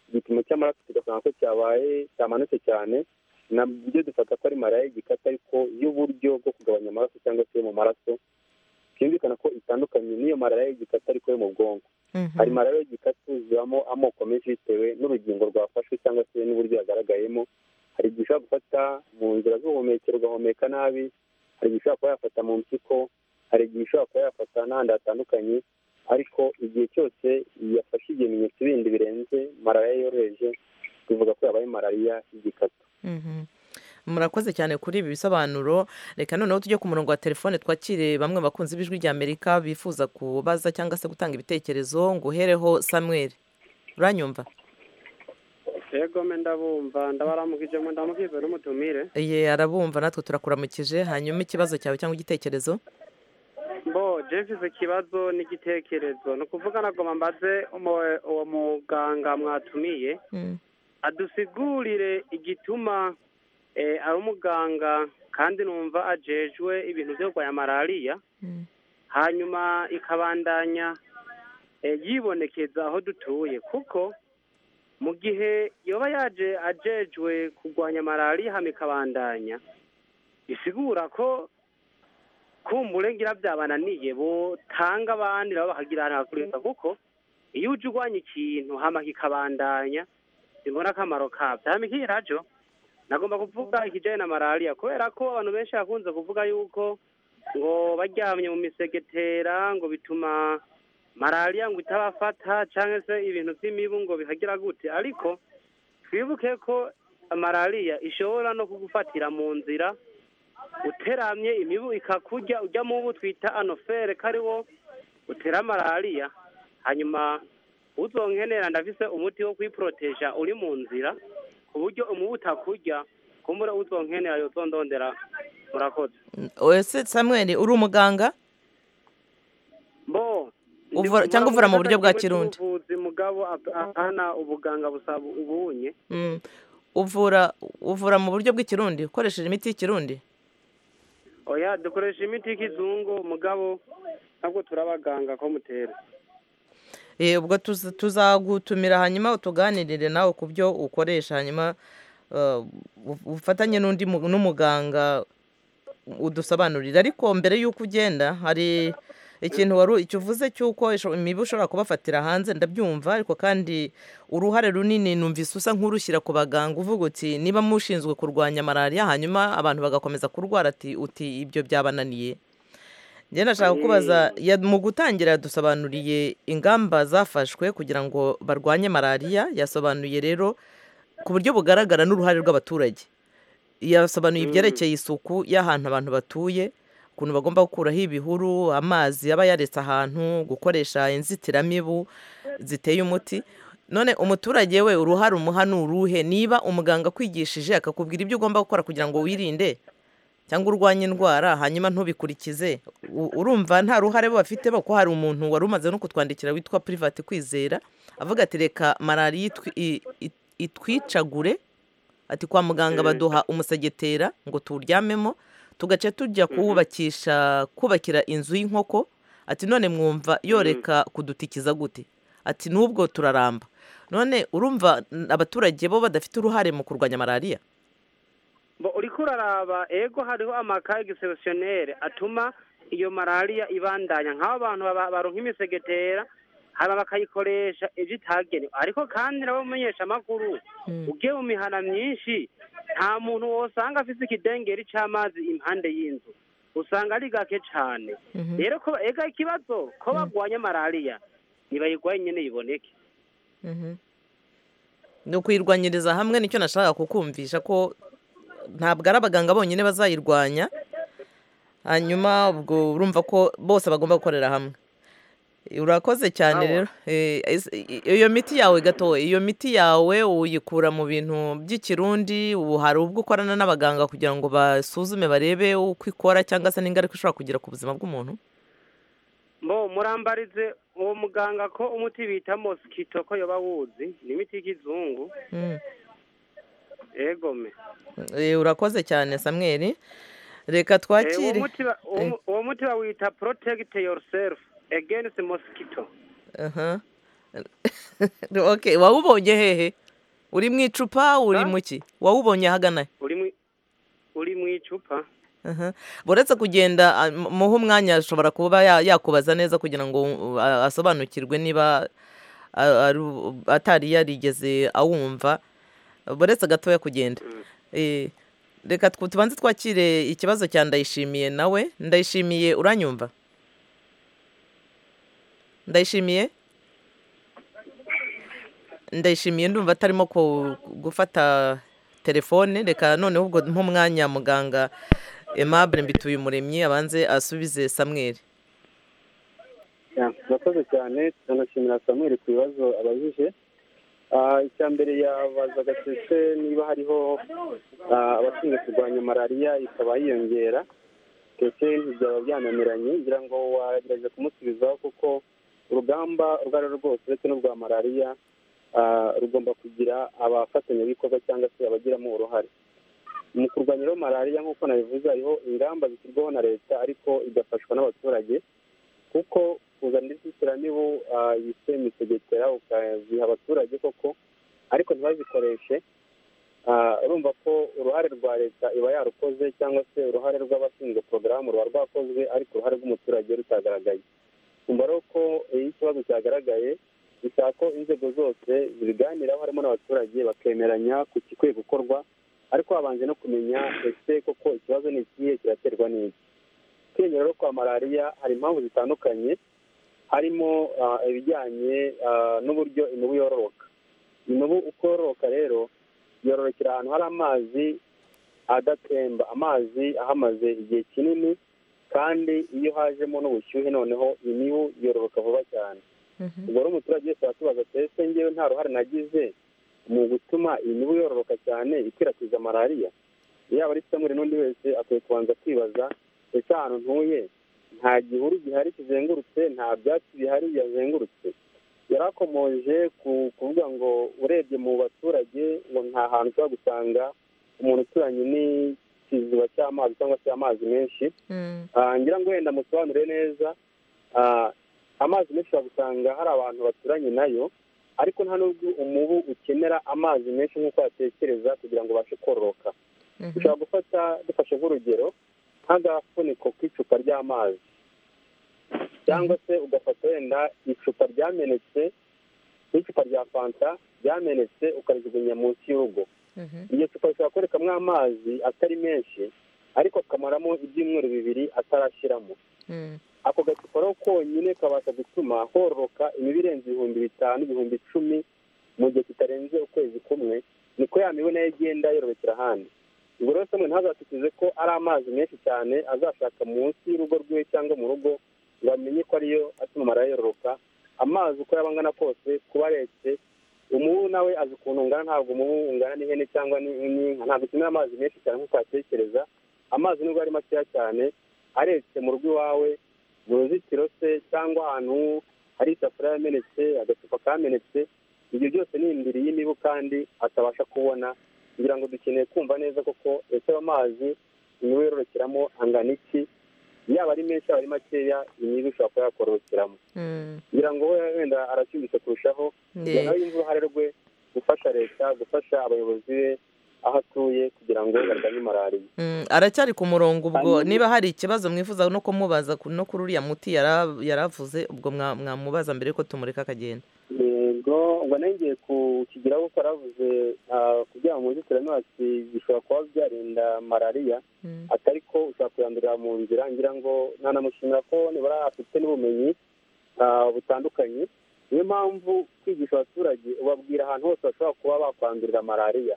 igipimo cy'amaraso tugasanga ko cyabaye cyamanutse cyane nabyo dufata ko ari malariya y'igikata ariko y'uburyo bwo kugabanya amaraso cyangwa se yo mu maraso byumvikana ko itandukanye n'iyo malariya y'igikata ariko yo mu bwonko hari malariya y'igikatu zibamo amoko menshi bitewe n'urugingo rwafashwe cyangwa se n'uburyo yagaragayemo hari igihe ushobora gufata mu nzira z'ubuhumekero ugahumeka nabi hari igihe ushobora kuba yafata mu mpyiko hari igihe ushobora kuba yafata n'ahandi hatandukanye ariko igihe cyose yafashe ibimenyetso bindi birenze malariya yoroheje tuvuga ko yabaye malariya y'igikatu Mhm. murakoze cyane kuri ibi bisobanuro reka noneho tujye ku murongo wa telefone twakire bamwe mu bakunzi b'ijwi ry'amerika bifuza kubaza cyangwa se gutanga ibitekerezo ngo uhereho samuel uranyumva yego me ndabumva ndabaramukijemo ndamukijwe n'umutumire ye arabumva natwe turakuramukije hanyuma ikibazo cyawe cyangwa igitekerezo bo jefise ikibazo n'igitekerezo ni ukuvuga nagoma mbaze umu- uwo muganga mwatumiye Mhm. adusigurire igituma eh, ari umuganga kandi numva ajejwe ibintu byo kurwanya malariya Mhm. hanyuma ikabandanya eh, yibonekeza aho dutuye kuko mu gihe yoba yaje ajejwe kurwanya malariya hano ikabandanya bisigura ko kumbure ngira byabananiye botanga abandi nabo bakagira ahantu hakurika kuko iyo uje urwanya ikintu hama kikabandanya simbona akamaro kabyo hama ikihe rajo nagomba kuvuga ikijyanye na malariya kubera ko abantu benshi bakunze kuvuga yuko ngo baryamye mu misegetera ngo bituma malariya ngo itabafata cyangwa se ibintu by'imibu ngo bihagira gute ariko twibuke ko malariya ishobora no kugufatira mu nzira uteramye imibu ikakurya ujya mu bo twita anofere ko ari wo utera malariya hanyuma uzonkenera ndafise umuti wo kwiporoteja uri mu nzira ku buryo umubu utakurya kumbura uzonkenera yozondondera murakoze ese samweli uri umuganga bo Uvura- cyangwa uvura mu buryo bwa kirundi. ubuvuzi mugabo ap- apana ubuganga busaba ubunye Mm. uvura uvura mu buryo bw'ikirundi ukoresheje imiti y'ikirundi oya dukoresha imiti y'ikizungu mugabo ntabwo turabaganga ko mutera Eh, ubwo tuza- tuzagutumira hanyuma utuganirire nawe ku byo ukoresha hanyuma eh, u- ufatanye n'undi mu- n'umuganga udusobanurire ariko mbere y'uko ugenda hari ikintu wari icyo uvuze cy'uko isho- imibu ushobora kubafatira hanze ndabyumva ariko kandi uruhare runini numvise usa nk'urushyira ku baganga uvuga uti niba mushinzwe kurwanya malariya hanyuma abantu bagakomeza kurwara ati uti ibyo byabananiye njye nashaka kubaza ya- mu gutangira yadusobanuriye ingamba zafashwe kugira ngo barwanye malariya yasobanuye rero ku buryo bugaragara n'uruhare rw'abaturage yasobanuye ibyerekeye isuku y'ahantu abantu batuye ukuntu bagomba gukuraho ibihuru amazi aba yaretse ahantu gukoresha inzitiramibu ziteye umuti none umuturage we uruhare umuha ni uruhe niba umuganga akwigishije akakubwira ibyo ugomba gukora kugira ngo wirinde cyangwa urwanye indwara hanyuma ntubikurikize U- urumva nta ruhare bo bafite bo ko hari umuntu wari umaze no kutwandikira witwa private kwizera avuga ati reka malariya itwi- i- i- itwicagure ati kwa muganga baduha umusegetera ngo tuwuryamemo tugaca tujya kuwubakisha kubakira inzu y'inkoko ati none mwumva yoreka kudutikiza gute ati n'ubwo turaramba none urumva n- abaturage bo badafite uruhare mu kurwanya malariya bo uriko uraraba ego hariho amakaye giseresiyonere atuma iyo malariya ibandanya nk'abo bantu baba- baronka imisegetera haba bakayikoresha ibyo itagenewe ariko kandi nabo mumenyesha amakuru ugiye mu mihana myinshi nta muntu wosanga afite ikidengeri c'amazi impande y'inzu usanga ari gake cane rero ko ega ikibazo ko bagwanya malariya nibayirwaye nyene yiboneke ni ukuyirwanyiriza hamwe nicyo nashakaga kukumvisha ko ntabwo ari abaganga bonyine bazayirwanya hanyuma ubwo urumva ko bose bagomba gukorera hamwe urakoze cyane rero Eh, is- i- i- iyo miti yawe gato iyo miti yawe uyikura mu bintu by'ikirundi ubu hari ubwo ukorana n'abaganga kugira ngo basuzume barebe uko ikora cyangwa se n'ingaruka ishobora kugira ku buzima bw'umuntu bo murambarize uwo muganga ko umuti bita mosikito ko yoba wuzi ni imiti y'ikizungu Mm. egome Eh, urakoze cyane samweri reka Eh, uwo twakire muti ba- uwo mu- uwo muti bawita protect yourself against mosquito Aha. okay wawubonye hehe uri mu icupa uri Ha? mu ki wawubonye ahagana he? uri mu uri mu icupa Aha. uretse kugenda ah, mu- muhe umwanya ashobora kuba ya- yakubaza neza kugira ngo uh, a- asobanukirwe niba ah, ari u- atari yarigeze awumva uretse gatoya kugenda Eh, reka tw- tubanze twakire ikibazo cya ndayishimiye nawe ndayishimiye uranyumva ndayishimiye ndayishimiye ndumva atarimo ku- gufata telefone reka noneho ubwo nk'umwanya muganga aimable mbituye umuremyi abanze asubize samweri murakoze cyane turanashimira samuel ku bibazo abajije Ah, icya mbere yabazaga ndetse niba hariho ah, abashinzwe kurwanya malariya ikaba yiyongera ndetse ntibyaba byananiranye ngira ngo wagerageza kumusubizaho kuko urugamba urwo ari rwo rwose uretse n'urwa malariya ah, rugomba kugira abafatanyabikorwa cyangwa se abagiramo uruhare mu kurwanya rero malariya nk'uko nabivuze hariho ingamba zishyirwaho na leta ariko igafashwa n'abaturage kuko kuzana inzitiramibu ah, yitwa imisegetera ukaziha abaturage koko ariko ntibazikoreshe Ah, urumva ko uruhare rwa leta iba yarukoze cyangwa se uruhare rw'abashinzwe porogaramu ruba rwakozwe ariko uruhare rw'umuturage rutagaragaye kumva rero ko iyo ikibazo cyagaragaye bisaba ko inzego zose zibiganiraho harimo n'abaturage bakemeranya ku gikwiye gukorwa ariko habanje no kumenya ese koko ikibazo ni ikihe kiraterwa n'iki kwiyongera rero kwa malariya hari impamvu zitandukanye harimo ah, ibijyanye ah, n'uburyo imibu yororoka imibu uko yororoka rero yororokera ahantu hari amazi adatemba amazi ahamaze igihe kinini kandi iyo hajemo n'ubushyuhe noneho imibu yororoka vuba cyane ubwo rero umuturage wese aratubaza ati ese ngewe nta ruhare nagize mu gutuma iyi mibu yororoka cyane ikwirakwiza malariya yaba ari samuri n'undi wese akwiye kubanza kwibaza ese ahantu ntuye nta gihuru gihari kizengurutse nta byatsi bihari yazengurutse yarakomoje ku- kuvuga ngo urebye mu baturage ngo nta hantu ushobora gusanga umuntu uturanye n'ikiziba cy'amazi cyangwa se amazi menshi Mm. Ah, ngira ngo wenda musobanure neza ah, amazi menshi ushobora gusanga hari abantu baturanye nayo ariko nta n'ubwo umubu ukenera amazi menshi nk'uko yatekereza kugira ngo ubashe kororoka Mhm. dushobora gufata dufashe nk'urugero nk'agafuniko k'icupa ry'amazi cyangwa se ugafata wenda icupa ryamenetse n'icupa rya fanta ryamenetse ukarijugunya munsi y'urugo Mhm. iryo cupa rishobora kurekamo amazi atari menshi ariko akamaramo ibyumweru bibiri atarashyiramo Mm. ako gacupa rero konyine kabasha gutuma hororoka imibu irenze ibihumbi bitanu ibihumbi icumi mu gihe kitarenze ukwezi kumwe niko ya mibu nayo igenda yororokera ahandi ubwo rero samwe ntazatikize ko ari amazi menshi cyane azashaka munsi y'urugo rwiwe cyangwa mu rugo ngo amenye ko ariyo atuma marariya yororoka amazi uko yaba angana kose kuba aretse umubu nawe azi ukuntu ungana ntabwo umubu ungana n'ihene cyangwa ni- n'inka ntabwo ukenera amazi menshi cyane nk'uko watekereza amazi nubwo ari makeya cyane aretse mu rugo iwawe mu ruzitiro se cyangwa ahantu hari isafuriya yamenetse agacupa kamenetse ibyo byose ni indiri y'imibu kandi atabasha kubona kugira ngo dukeneye kumva neza koko ese ayo mazi imibu yororokeramo angana iki yaba ari menshi yaba ari makeya imibu ishobora kuba yakorokeramo Mm. kugira ngo we wenda arashyushye kurushaho Ne. nawe yumve uruhare rwe gufasha leta gufasha abayobozi be aho atuye kugira ngo barwanye malariya Mm, aracyari ku murongo ubwo Hanyuma- niba hari ikibazo mwifuza no kumubaza ku- no kuri uriya muti yara- yaravuze ubwo mwa- mwamubaza mbere yuko tumureka akagenda yego ngo nongeye kukigiraho kuko yaravuze ah, kubyara mu nzitiramibatsi bishobora kuba byarinda malariya Mm. atari ko ushobora kuyandurira mu nzira ngira ngo nanamushimira ko nibura afite n'ubumenyi ah, butandukanye niyo mpamvu kwigisha abaturage ubabwira ahantu hose bashobora kuba bakwandurira malariya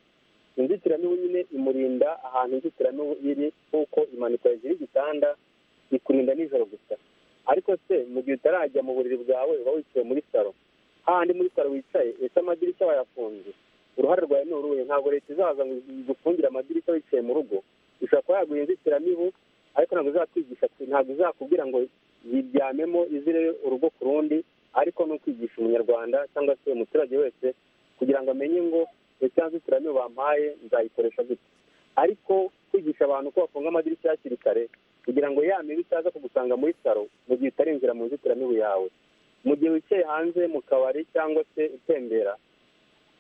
inzitiramibu nyine imurinda ahantu inzitiramibu iri kuko imanikwa hejuru y'igitanda ikurinda nijoro gusa ariko se mu gihe utarajya mu buriri bwawe uba wicaye muri salo hahandi muri salo wicaye ese amadirishya wayafunze uruhare rwawe ni uruhe ntabwo leta izaza ngo igufungire amadirishya wicaye mu rugo ishobora kuba yaguha inzitiramibu ariko ntabwo izakwigisha ntabwo izakubwira ngo yiryamemo izire urugo ku rundi ariko ni ukwigisha umunyarwanda cyangwa se umuturage wese kugira ngo amenye ngo ese ya nzitiramibu bampaye nzayikoresha gute ariko kwigisha abantu ko bafunga amadirishya hakiri kare kugira ngo ya mibu itaza kugusanga muri saro mu gihe utarinjira mu nzitiramibu yawe mu gihe wicaye hanze mu kabari cyangwa se utembera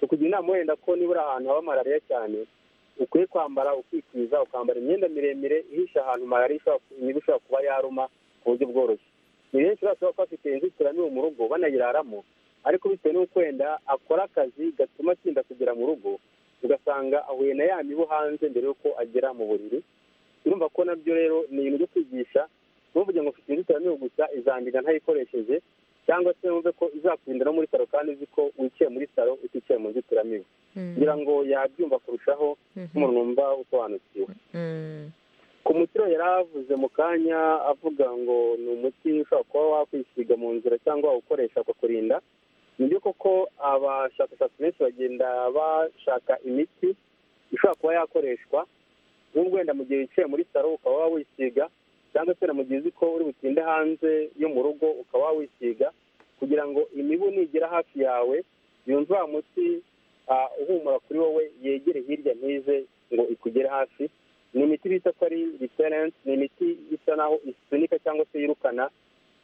tukugira inama wenda ko nibura ahantu haba malariya cyane ukwiye kwambara ukikwiza ukambara imyenda miremire ihisha ahantu malariya ishobora ku- imibu ishobora kuba yaruma ku buryo bworoshye ni benshi bashobora kuba bafite inzitiramibu mu rugo banayiraramo ariko bitewe n'uko wenda akora akazi gatuma atinda kugera mu rugo ugasanga ahuye na ya mibu hanze mbere y'uko agera mu buriri urumva ko nabyo rero ni ibintu byo kwigisha ntuvuge ngo ufite inzitiramibu gusa izandiga ntayikoresheje cyangwa se wumve ko izakurinda no muri saro kandi uzi ko wicaye muri saro uticaye mu nzitiramibu kugira ngo yabyumva kurushaho nk'umuntu wumva usobanukiwe Mm. ku mutiro yari avuze mu kanya avuga ngo ni umuti ushobora kuba wakwisiga mu nzira cyangwa wawukoresha ukakurinda nibyo koko abashakashatsi benshi bagenda bashaka imiti ishobora kuba yakoreshwa nk'ubwo wenda mu gihe wicaye muri saro ukaba wawisiga cyangwa se na mu gihe uzi ko uri butinde hanze yo mu rugo ukaba wawisiga kugira ngo imibu nigera hafi yawe yumve wa muti ah, uhumura kuri wowe yegere hirya ntize ngo ikugere hafi ni imiti bita ko ari riterenti ni imiti isa naho isunika cyangwa se yirukana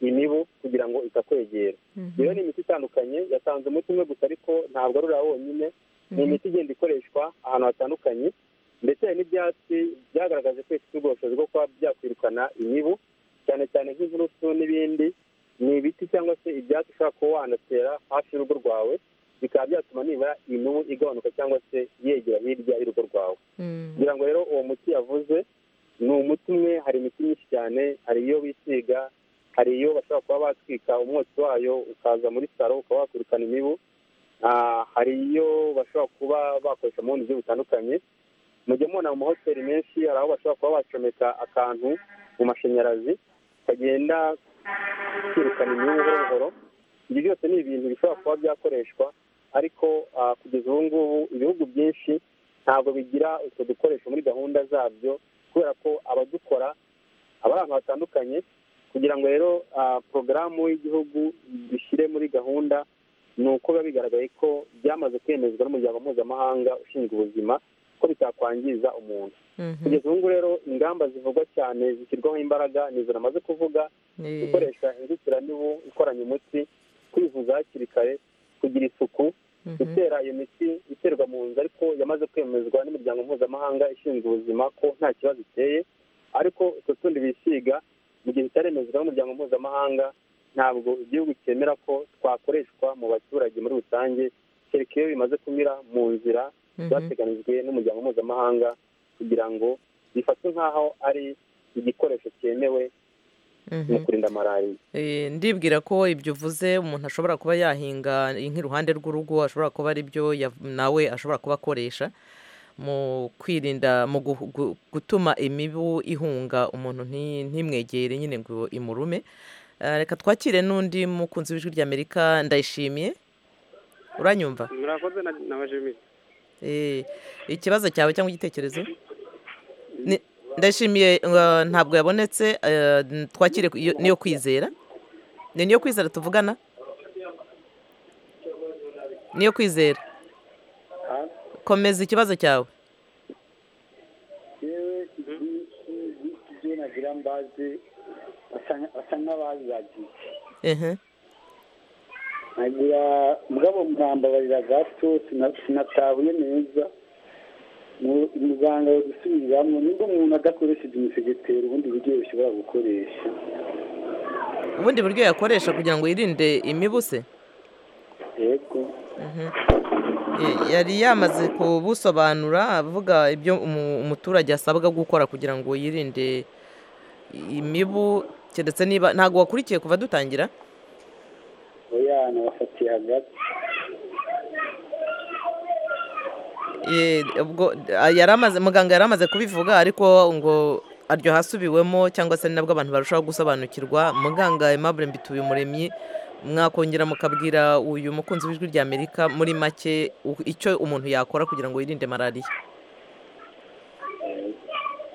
imibu kugira ngo itakwegera rero ni imiti itandukanye yatanze umuti umwe gusa ariko ntabwo ari uriya wonyine ni imiti igenda ikoreshwa ahantu hatandukanye ndetse hari n'ibyatsi byagaragaje ko bifite ubushobozi bwo kuba byakwirukana imibu cyane cyane nk'inturusu n'ibindi ni ibiti cyangwa se ibyatsi ushobora kuba wanatera hafi y'urugo rwawe bikaba byatuma nibura imibu igabanuka cyangwa se yegera hirya y'urugo rwawe Mm. kugira ngo rero uwo muti yavuze ni umuti umwe hari imiti myinshi cyane hari iyo bisiga hari iyo bashobora kuba batwika umwotsi wayo ukaza muri saro ukaba wakwirukana imibu Ah, hari iyo bashobora kuba bakoresha mu bundi buryo butandukanye mujya mubona mu mahoteli menshi hari aho bashobora kuba bacomeka akantu mu mashanyarazi kagenda kirukana imyungu buhoro buhoro ibyo byose ni ibintu bishobora kuba byakoreshwa ariko ah, kugeza ubu ngubu ibihugu byinshi ntabwo bigira utwo dukoresho muri gahunda zabyo kubera ko abadukora aba ari abantu batandukanye kugira ngo rero ah, porogaramu y'igihugu dushyire muri gahunda ni uko biba bigaragaye ko byamaze kwemezwa n'umuryango mpuzamahanga ushinzwe ubuzima ko bitakwangiza umuntu kugeza ubu ngubu rero ingamba zivugwa cyane zishyirwaho imbaraga ni izo namaze kuvuga gukoresha inzitiramibu ikoranye umuti kwivuza hakiri kare kugira isuku gutera iyo miti iterwa mu nzu ariko yamaze kwemezwa n'imiryango mpuzamahanga ishinzwe ubuzima ko nta kibazo iteye ariko utwo tundi bisiga mu gihe bitaremezwa n'umuryango mpuzamahanga ntabwo igihugu cyemera ko twakoreshwa mu baturage muri rusange kereka iyo bimaze kunyura mu nzira zateganijwe n'umuryango mpuzamahanga kugira ngo bifatwe nk'aho ari igikoresho cyemewe mu kurinda malariya Eh, ndibwira ko ibyo uvuze umuntu ashobora kuba yahinga nk'iruhande rw'urugo ashobora kuba ari byo ya- nawe ashobora kuba akoresha mu kwirinda mu gu- gu- gutuma imibu ihunga umuntu nti- ntimwegere nyine ngo imurume Eh, reka twakire n'undi mukunzi w'ijwi ry'amerika ndayishimiye uranyumva murakoze na- na bajimisi Eh, ikibazo cyawe cyangwa igitekerezo Ni- ndashimiye uh, ntabwo yabonetse uh, twakire ku- iyo- niyo kwizera ni niyo kwizera tuvugana niyo kwizera komeza ikibazo cyawe ibyo nagira mbaze basa nk'abazagiye ehe nagira mugabo murambabarira gato sina- sinatahuye neza Mu- muganga ari gusubiriramo nubwo umuntu adakoresheje umusegeteri ubundi buryo bashobora gukoresha ubundi buryo yakoresha kugira ngo yirinde imibu se yego Eh, yari yamaze kubusobanura avuga ibyo umu- umuturage asabwa gukora kugira ngo yirinde imibu keretse niba ntabwo wakurikiye kuva dutangira oya nabafatiye hagati Eh, ubwo ah, yari amaze muganga yari amaze kubivuga ariko ngo aryo hasubiwemo cyangwa se ni nabwo abantu barushaho gusobanukirwa muganga Aimable mbituye umuremyi mwakongera mukabwira uyu mukunzi w'ijwi rya amerika muri make u- icyo umuntu yakora kugira ngo yirinde malariya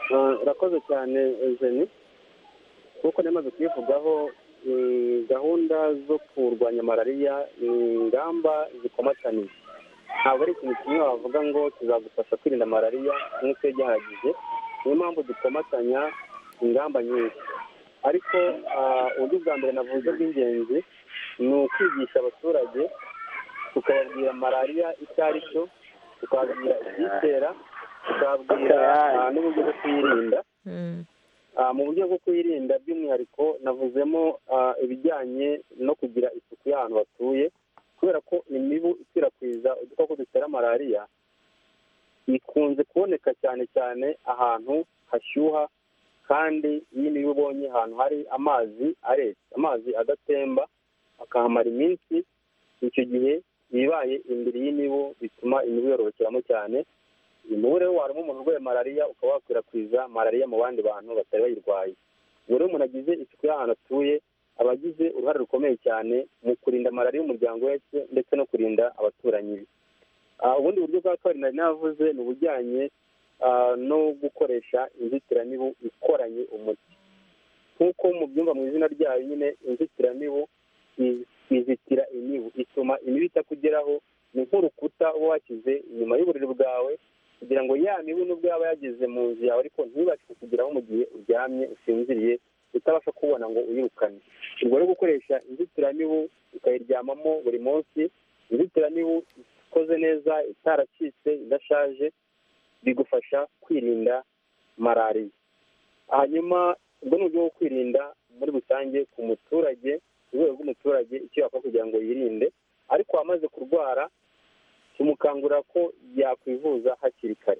Ah, urakoze cyane jeni nk'uko namaze kubivugaho mm, gahunda zo kurwanya malariya ni ingamba zikomatanyije ntabwo ari ikintu kimwe wavuga ngo tuzagufasha kwirinda malariya nk'uko iyo gihagije niyo mpamvu dukomatanya ingamba nyinshi ariko ah, uburyo bwa mbere navuze bw'ingenzi ni ukwigisha abaturage tukababwira malariya icyo ari cyo tukababwira ibyitera tukababwira ah, n'uburyo bwo kuyirinda Ah, mu buryo bwo kuyirinda by'umwihariko navuzemo ah, ibijyanye no kugira isuku y'ahantu batuye kubera ko imibu ikwirakwiza udukoko dutera malariya ikunze kuboneka cyane cyane ahantu hashyuha kandi iyo imibu ibonye ahantu hari amazi aretse amazi adatemba akahamara iminsi icyo gihe ibibaye imbere y'imibu bituma imibu yorokeramo cyane imibu rero waruma umuntu urwaye malariya ukaba wakwirakwiza malariya mu bandi bantu batari bayirwaye ubwo rero umuntu agize isuku y'ahantu atuye aba agize uruhare rukomeye cyane mu kurinda malariya umuryango wese ndetse no kurinda abaturanyi be Ah, ubundi buryo bwa kabiri nari navuze ni ubujyanye ah, no gukoresha inzitiramibu ikoranye umuti nk'uko mubyumva mu izina ryayo nyine inzitiramibu i- izitira imibu ituma imibu itakugeraho ni nk'urukuta uba washyize inyuma y'uburiri bwawe kugira ngo ya mibu nubwo yaba yageze mu nzu yawe ariko ntibashe kukugeraho mu gihe uryamye usinziriye utabasha kubona ngo uyirukane ubwo rero gukoresha inzitiramibu ukayiryamamo buri munsi inzitiramibu ikoze neza itaracitse idashaje bigufasha kwirinda malariya hanyuma ubwo ni uburyo bwo kwirinda muri rusange ku muturage ku rwego rw'umuturage icyo yakora kugira ngo yirinde ariko wamaze kurwara tumukangurira ko yakwivuza hakiri kare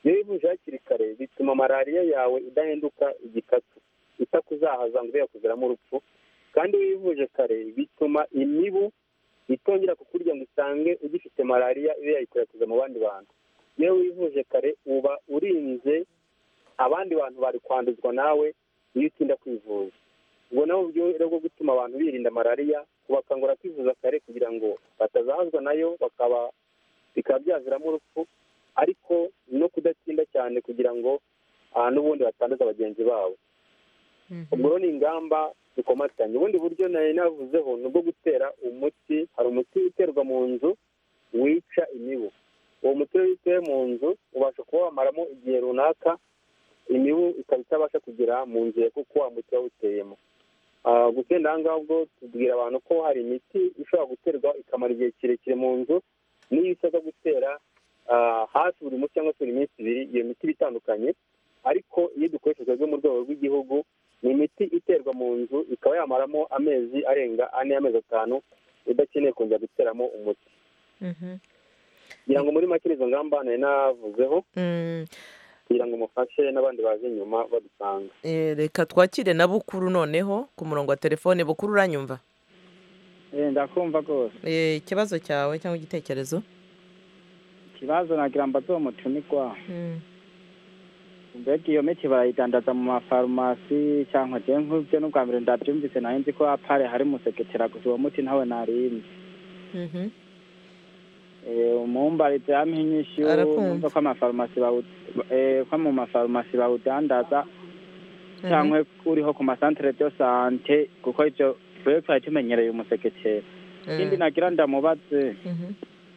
iyo wivuje hakiri kare bituma malariya yawe idahinduka igikatu itakuzahaza ngo ibe yakuziramo urupfu kandi iyo wivuje kare bituma imibu itongera kukurya ngo usange ugifite malariya ibe yayikwirakwiza mu bandi bantu iyo wivuje kare uba urinze abandi bantu bari kwanduzwa nawe iyo utinda kwivuza ubwo nabo uburyo rero bwo gutuma abantu birinda malariya kubakangura kwivuza kare kugira ngo batazahazwa nayo bakaba bikaba byaviramo urupfu ariko no kudatinda cyane kugira ngo aha n'ubundi batanduza bagenzi babo ubwo rero ni ingamba zikomatanye ubundi buryo nari navuzeho ni ubwo gutera umuti hari umuti uterwa mu nzu wica imibu uwo muti iyo witewe mu nzu ubasha kuba wamaramo igihe runaka imibu ikaba itabasha kugera mu nzu yawe kuko wa muti waba uteyemo gusenda aha ngaha ubwo tubwira abantu ko hari imiti ishobora guterwa ikamara igihe kirekire mu nzu n'iyo isabwa gutera hafi buri munsi cyangwa se buri minsi ibiri iyo miti iba itandukanye ariko iyo dukoreshejwe mu rwego rw'igihugu ni imiti iterwa mu nzu ikaba yamaramo amezi arenga ane y'amezi atanu idakeneye kongera guteramo umuti kugira ngo muri make izo ngamba nari navuzeho kugira ngo mufashe n'abandi baje inyuma badusanga reka twakire na bukuru noneho ku murongo wa telefone bukuru uranyumva ndakumva rwose Eh, ikibazo cyawe cyangwa igitekerezo ikibazo nagira mbaze uwo mutumirwa mbega iyo miti barayidandaza mu mafarumasi cyangwa njye nk'ibyo n'ubwa mbere ndabyumvise nayo nzi ko apare hari umuseketera gusa uwo muti ntawe narinzi Mhm. Eh, umumbari byampa inyishyu Arakumva. numva ko amafarumasi bawu- eh, ko mu mafarumasi bawudandaza cyangwa uriho ku masantere de sante kuko ibyo twebwe twari tumenyereye umuseketera ikindi nagira ndamubaze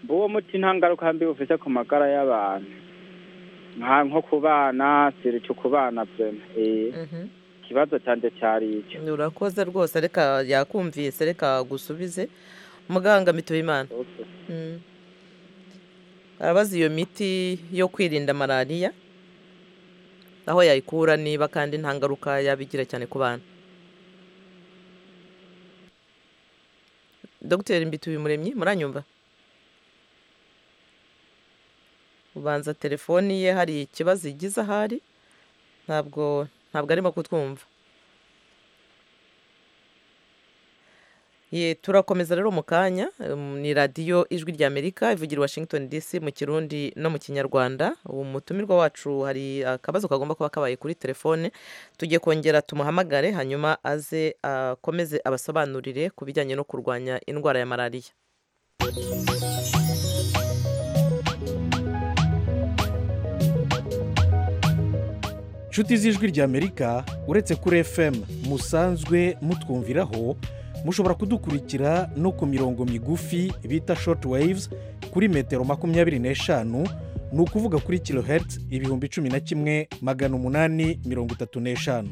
mba uwo muti nta ngaruka mbi ufite ku magara y'abantu nka nko ku bana sirica ku bana vrema Eh, ikibazo cyanjye cyari icyo urakoze rwose reka yakumvise reka gusubize muganga mituwe imana arabaza iyo miti yo kwirinda malariya aho yayikura niba kandi nta ngaruka yaba igira cyane ku bana dogiteri mbituye muremyi muranyumva ubanza telefoni ye hari ikibazo igize ahari ntabwo ntabwo arimo kutwumva Ye, turakomeza rero mu kanya um, ni radiyo ijwi ry'amerika ivugira i washington dc mu kirundi no mu kinyarwanda ubu mutumirwa wacu hari akabazo kagomba kuba kabaye kuri telefone tugiye kongera tumuhamagare hanyuma aze akomeze abasobanurire ku bijyanye no kurwanya indwara ya malariya nshuti z'ijwi ry'amerika uretse kuri fm musanzwe mutwumviraho mushobora kudukurikira no ku mirongo migufi bita shoti wayivuzi kuri metero makumyabiri n'eshanu ni ukuvuga kuri kilohertz ibihumbi cumi na kimwe magana umunani mirongo itatu n'eshanu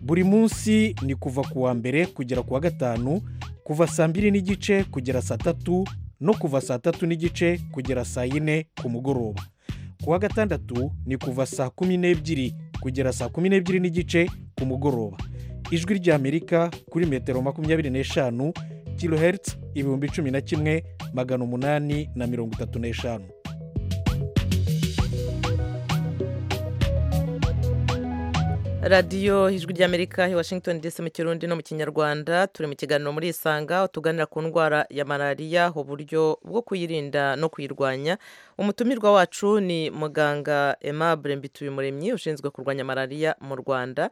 buri munsi ni kuva ku wa mbere kugera ku wa gatanu kuva saa mbiri n'igice kugera saa tatu no kuva saa tatu n'igice kugera saa yine ku mugoroba ku wa gatandatu ni kuva saa kumi n'ebyiri kugera saa kumi n'ebyiri n'igice ku mugoroba ijwi ry'amerika kuri metero makumyabiri n'eshanu kilohertz ibihumbi cumi na kimwe magana umunani na mirongo itatu n'eshanu radiyo ijwi ry'amerika i washington dc mu kirundi no mu kinyarwanda turi mu kiganiro muri isanga aho tuganira ku ndwara ya malariya uburyo bwo kuyirinda no kuyirwanya umutumirwa wacu ni muganga aimable mbituyumuremyi ushinzwe kurwanya malariya mu rwanda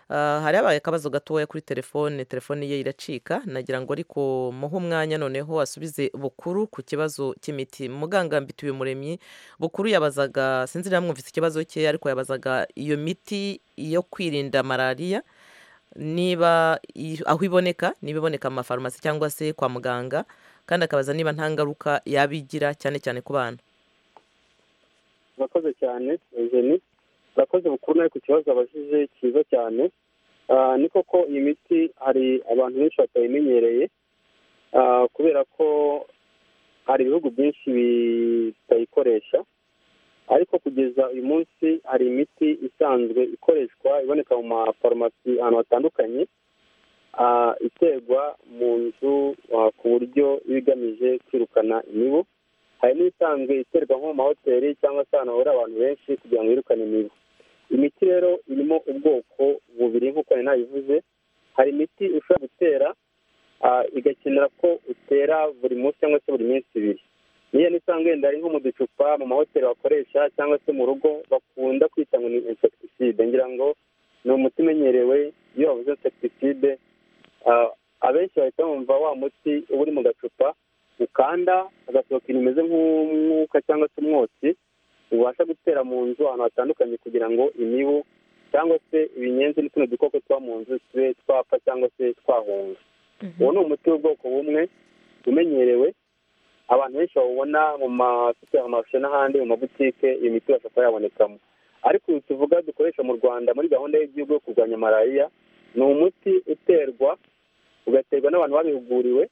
Ah, hari habaye akabazo gatoya kuri telefone telefone ye iracika nagira ngo ariko muhe umwanya noneho asubize bukuru ku kibazo cy'imiti muganga mbituye umuremyi bukuru yabazaga sinzi niba mwumvise ikibazo cye ariko yabazaga iyo miti yo kwirinda malariya niba i- aho iboneka niba iboneka mu mafarumasi cyangwa se kwa muganga kandi akabaza niba nta ngaruka yaba igira cyane cyane ku bana murakoze cyane eugenie murakoze bukuru nawe ku kibazo abajije cyiza cyane Ah, ni koko iyi miti hari abantu benshi batayimenyereye Ah, kubera ko hari ibihugu byinshi bitayikoresha ariko kugeza uyu munsi hari imiti isanzwe ikoreshwa iboneka mu mafarumasi ahantu hatandukanye ah, iterwa mu nzu ah, ku buryo iba igamije kwirukana imibu hari n'isanzwe iterwa nko mu mahoteli cyangwa se ahantu hahurira abantu benshi kugira ngo birukane imibu imiti rero irimo ubwoko bubiri nk'uko nari nabivuze hari imiti ushobora gutera igakenera ko utera buri munsi cyangwa se buri minsi ibiri niyo nisanga wenda ari nko mu ducupa mu mahoteli bakoresha cyangwa se mu rugo bakunda kwita ngo ni insekitiside ngira ngo ni umuti umenyerewe iyo bavuze insekitiside abenshi bahita bumva wa muti uba uri mu gacupa ukanda agasohoka ibintu bimeze nk'umwuka cyangwa se umwotsi ubasha gutera mu nzu ahantu hatandukanye kugira ngo imibu cyangwa se ibinyenzi n'utundi dukoko tuba mu nzu tube twapfa cyangwa se twahunga uwo ni umuti w'ubwoko bumwe umenyerewe abantu benshi bawubona mu masaha n'ahandi mu mabutike iyo miti ibasha kuba yabonekamo ariko uyu tuvuga dukoresha mu rwanda muri gahunda y'igihugu yo kurwanya malariya ni umuti uterwa ugaterwa n'abantu babihuguriwe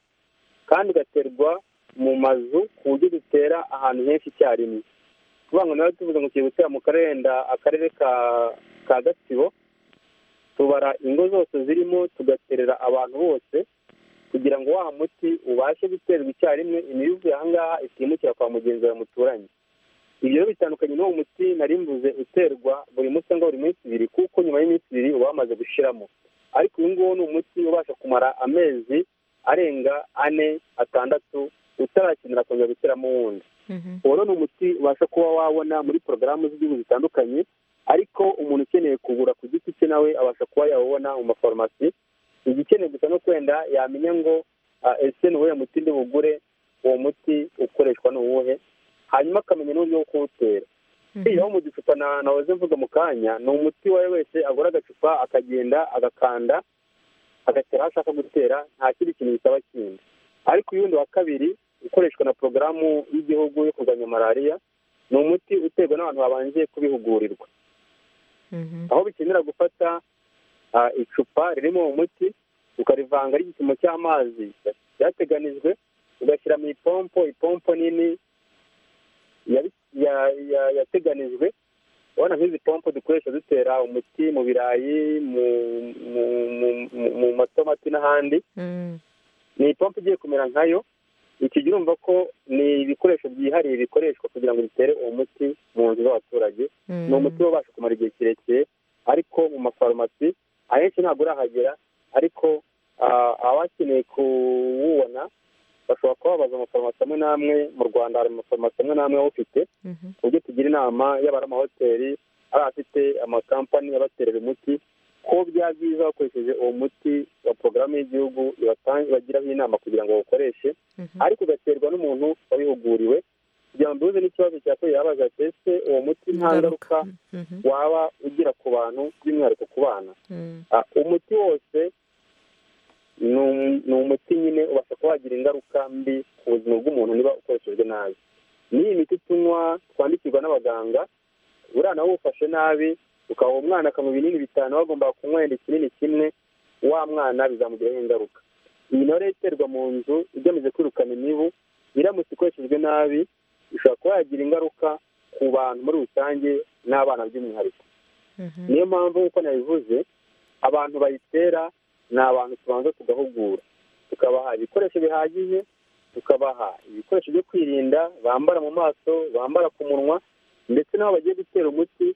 kandi ugaterwa mu mazu ku buryo dutera ahantu henshi icyarimwe tuvuga ngo nawe tuvuga ngo tugiye gutera mu karere akarere ka gatsibo tubara ingo zose zirimo tugaterera abantu bose kugira ngo wa muti ubashe guterwa icyarimwe imibu ivuye ahangaha itimukira kwa mugenzi wawe muturanye ibyo rero bitandukanye n'uwo muti nari mvuze uterwa buri munsi cyangwa buri minsi ibiri kuko nyuma y'iminsi ibiri uba wamaze gushiramo ariko uyu nguwo ni umuti ubasha kumara amezi arenga ane atandatu utarakenera kongera guteramo wundi uwo ni umuti ubasha kuba wabona muri porogaramu z'igihugu zitandukanye ariko umuntu ukeneye kugura ku giti cye nawe abasha kuba yawubona mu mafarumasi igikeneye gusa no kwenda yamenya ngo ese ni uwuhe muti bugure uwo muti ukoreshwa ni uwuhe hanyuma akamenya n'uburyo bwo kuwutera iyo mu gicupa nahoze mvuga mu kanya ni umuti uwo ari we wese agura agacupa akagenda agakanda agatera aho ashaka gutera nta kindi kintu bisaba kindi ariko uyundi wa kabiri ukoreshwa na porogaramu y'igihugu yo kurwanya malariya ni umuti uterwa n'abantu babanje kubihugurirwa aho bikenera gufata icupa ririmo umuti ukarivanga ari igipimo cy'amazi cyateganijwe ugashyira mu ipompo ipompo nini yateganijwe urabona nk'izi pompo dukoresha dutera umuti mu birayi mu matomati n'ahandi ni ipompo igiye kumera nkayo iki gihe urumva ko ni ibikoresho byihariye bikoreshwa kugira ngo bitere uwo muti mu nzu z'abaturage ni umuti ubasha kumara igihe kirekire ariko mu mafarumasi ahenshi ntabwo urahagera ariko abakeneye kuwubona bashobora kuba babaza amafarumasi amwe n'amwe mu rwanda hari amafarumasi amwe n'amwe awufite ku buryo tugira inama yaba ari amahoteli ari afite amakampani abaterera umuti ko byaba byiza bakoresheje uwo muti wa porogaramu y'igihugu ibagiraho inama kugira ngo bawukoreshe ariko ugaterwa n'umuntu wabihuguriwe kugira ngo duhuze n'ikibazo cya ko yabaza ese uwo muti nta ngaruka waba ugira ku bantu by'umwihariko ku bana umuti wose ni umuti nyine ubasha kuba wagira ingaruka mbi ku buzima bw'umuntu niba ukoreshejwe nabi n'iyi miti tunywa twandikirwa n'abaganga buriya nawe uwufashe nabi ukaba umwana akanywa ibinini bitanu bagomba kunywa wenda ikinini kimwe wa mwana bizamugiraho ingaruka iyi nayo rero iterwa mu nzu igamije kwirukana imibu iramutse ikoreshejwe nabi ishobora kuba yagira ingaruka ku bantu muri rusange n'abana by'umwihariko niyo mpamvu nk'uko nabivuze abantu bayitera ni abantu tubanza tugahugura tukabaha ibikoresho bihagije tukabaha ibikoresho byo kwirinda bambara mu maso bambara ku munwa ndetse n'aho bagiye gutera umuti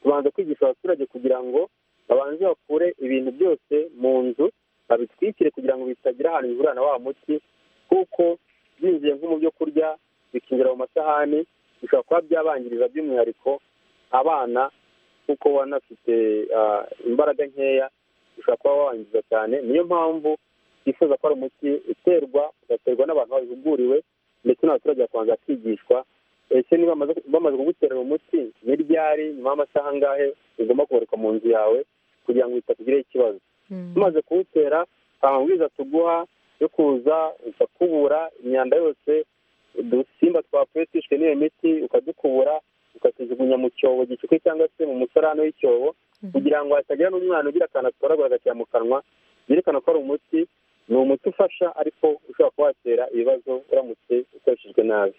tubanza kwigisha abaturage kugira ngo babanze bakure ibintu byose mu nzu babitwikire kugira ngo bitagira ahantu bihurira na wa muti kuko byinjiye nko mu byo kurya bikinjira mu masahani bishobora kuba byabangiriza by'umwihariko abana kuko banafite imbaraga nkeya bishobora kuba babangiza cyane niyo mpamvu twifuza ko ari umuti uterwa ugaterwa n'abantu babihuguriwe ndetse n'abaturage bakabanza bakigishwa ese niba bamaze kuguterera umuti ni ryari nyuma y'amasaha angahe ugomba kugaruka mu nzu yawe kugira ngo bitakugireho ikibazo tumaze kuwutera amabwiriza tuguha yo kuza ukakubura imyanda yose udusimba twapfuye twishwe n'iyo miti ukadukubura ukatujugunya mu cyobo gicukwe cyangwa se mu musarane w'icyobo kugira ngo hatagira n'umwana ugira akantu atoragura agashyira mu kanwa byerekana ko ari umuti ni umuti ufasha ariko ushobora kuba watera ibibazo uramutse ukoreshejwe nabi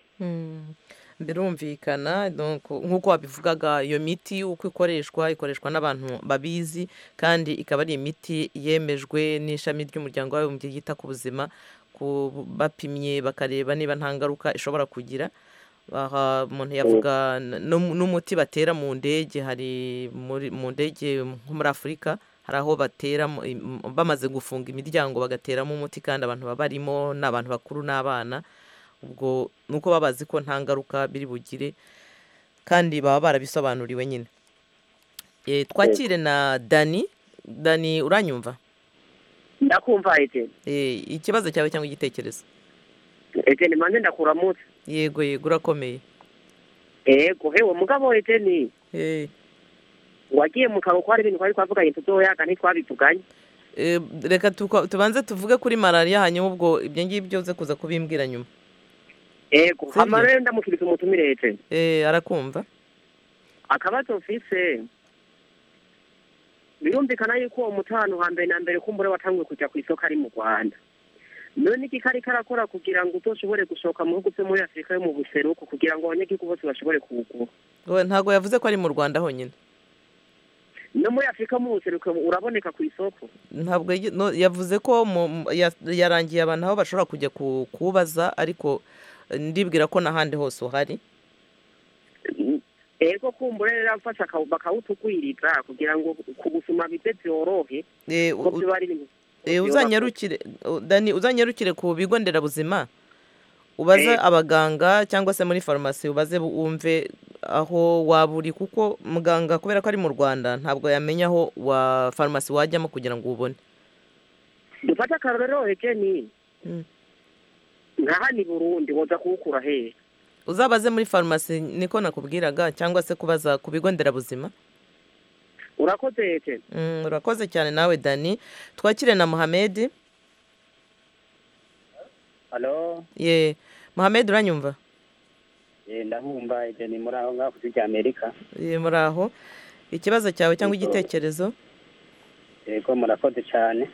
birumvikana nk'uko wabivugaga iyo miti uko ikoreshwa ikoreshwa n'abantu babizi kandi ikaba ari imiti yemejwe n'ishami ry'umuryango w'abibumbye ryita ku buzima bapimye bakareba niba nta ngaruka ishobora kugira aha umuntu yavuga n'umuti batera mu ndege hari mu ndege nko muri afurika hari aho bateramo im- bamaze gufunga imiryango bagateramo umuti kandi abantu baba barimo ni abantu bakuru n'abana ubwo ni uko baba bazi ko nta ngaruka biri bugire kandi baba barabisobanuriwe nyine Eh, twakire na dani dani uranyumva ndakumva ete Eh, ikibazo cyawe cyangwa igitekerezo ete ni mande ndakuramutse yego yego urakomeye ego hewe mugabo ete ni Eh, wagiye mu karo ko hari ibintu twari twavuganye tutoya kandi twabituganye eh, reka tuko- tubanze tuvuge kuri malariya hanyuma ubwo ibyo ngibyo uze kuza kubimbwira nyuma ego Sibyo. hama rero ndamukiriza umutumire ete Eh, arakumva akabazo mfise birumvikana yuko uwo mutano hambere na mbere kumbura watanguye kujya ku isoko ari mu rwanda none iki kari karakora kugira ngo utoshobore gusohoka mu bihugu byo muri afurika yo mu buseruko kugira ngo abanyagihugu bose bashobore kuwugura Ngo ntabwo yavuze ko ari mu rwanda honyine no muri afurika yo mu buseruko uraboneka ku isoko ntabwo yigi- no, yavuze ko mu- mu- ya- yarangiye abantu aho bashobora kujya ku- kuwubaza ariko eh, ndibwira ko n'ahandi hose uhari ego kumbura rero afasha aka- bakawutugwiriza kugira ngo kubusuma bize byorohe Eh, kuko u- biba ari ibintu Eh, byoroha. uzanyarukire u- Dani, uzanyarukire ku bigo nderabuzima ubaze abaganga cyangwa se muri farumasi ubaze bu- wumve aho waba uri kuko muganga kubera ko ari mu rwanda ntabwo yamenya aho wa farumasi wajyamo kugira ngo ubone dufate akarorero heke ni Mm. nka hano i burundi woza kuwukura hehe uzabaze muri farumasi niko nakubwiraga cyangwa se kubaza ku bigo nderabuzima urakoze heke Mm, urakoze cyane nawe dani twakire na muhamedi halo ye muhamedi uranyumva eh, ndabumva ibyo ni muri aho ngaho ku gihugu cy'amerika Ye, muri aho ikibazo cyawe cyangwa igitekerezo yego murakoze cyane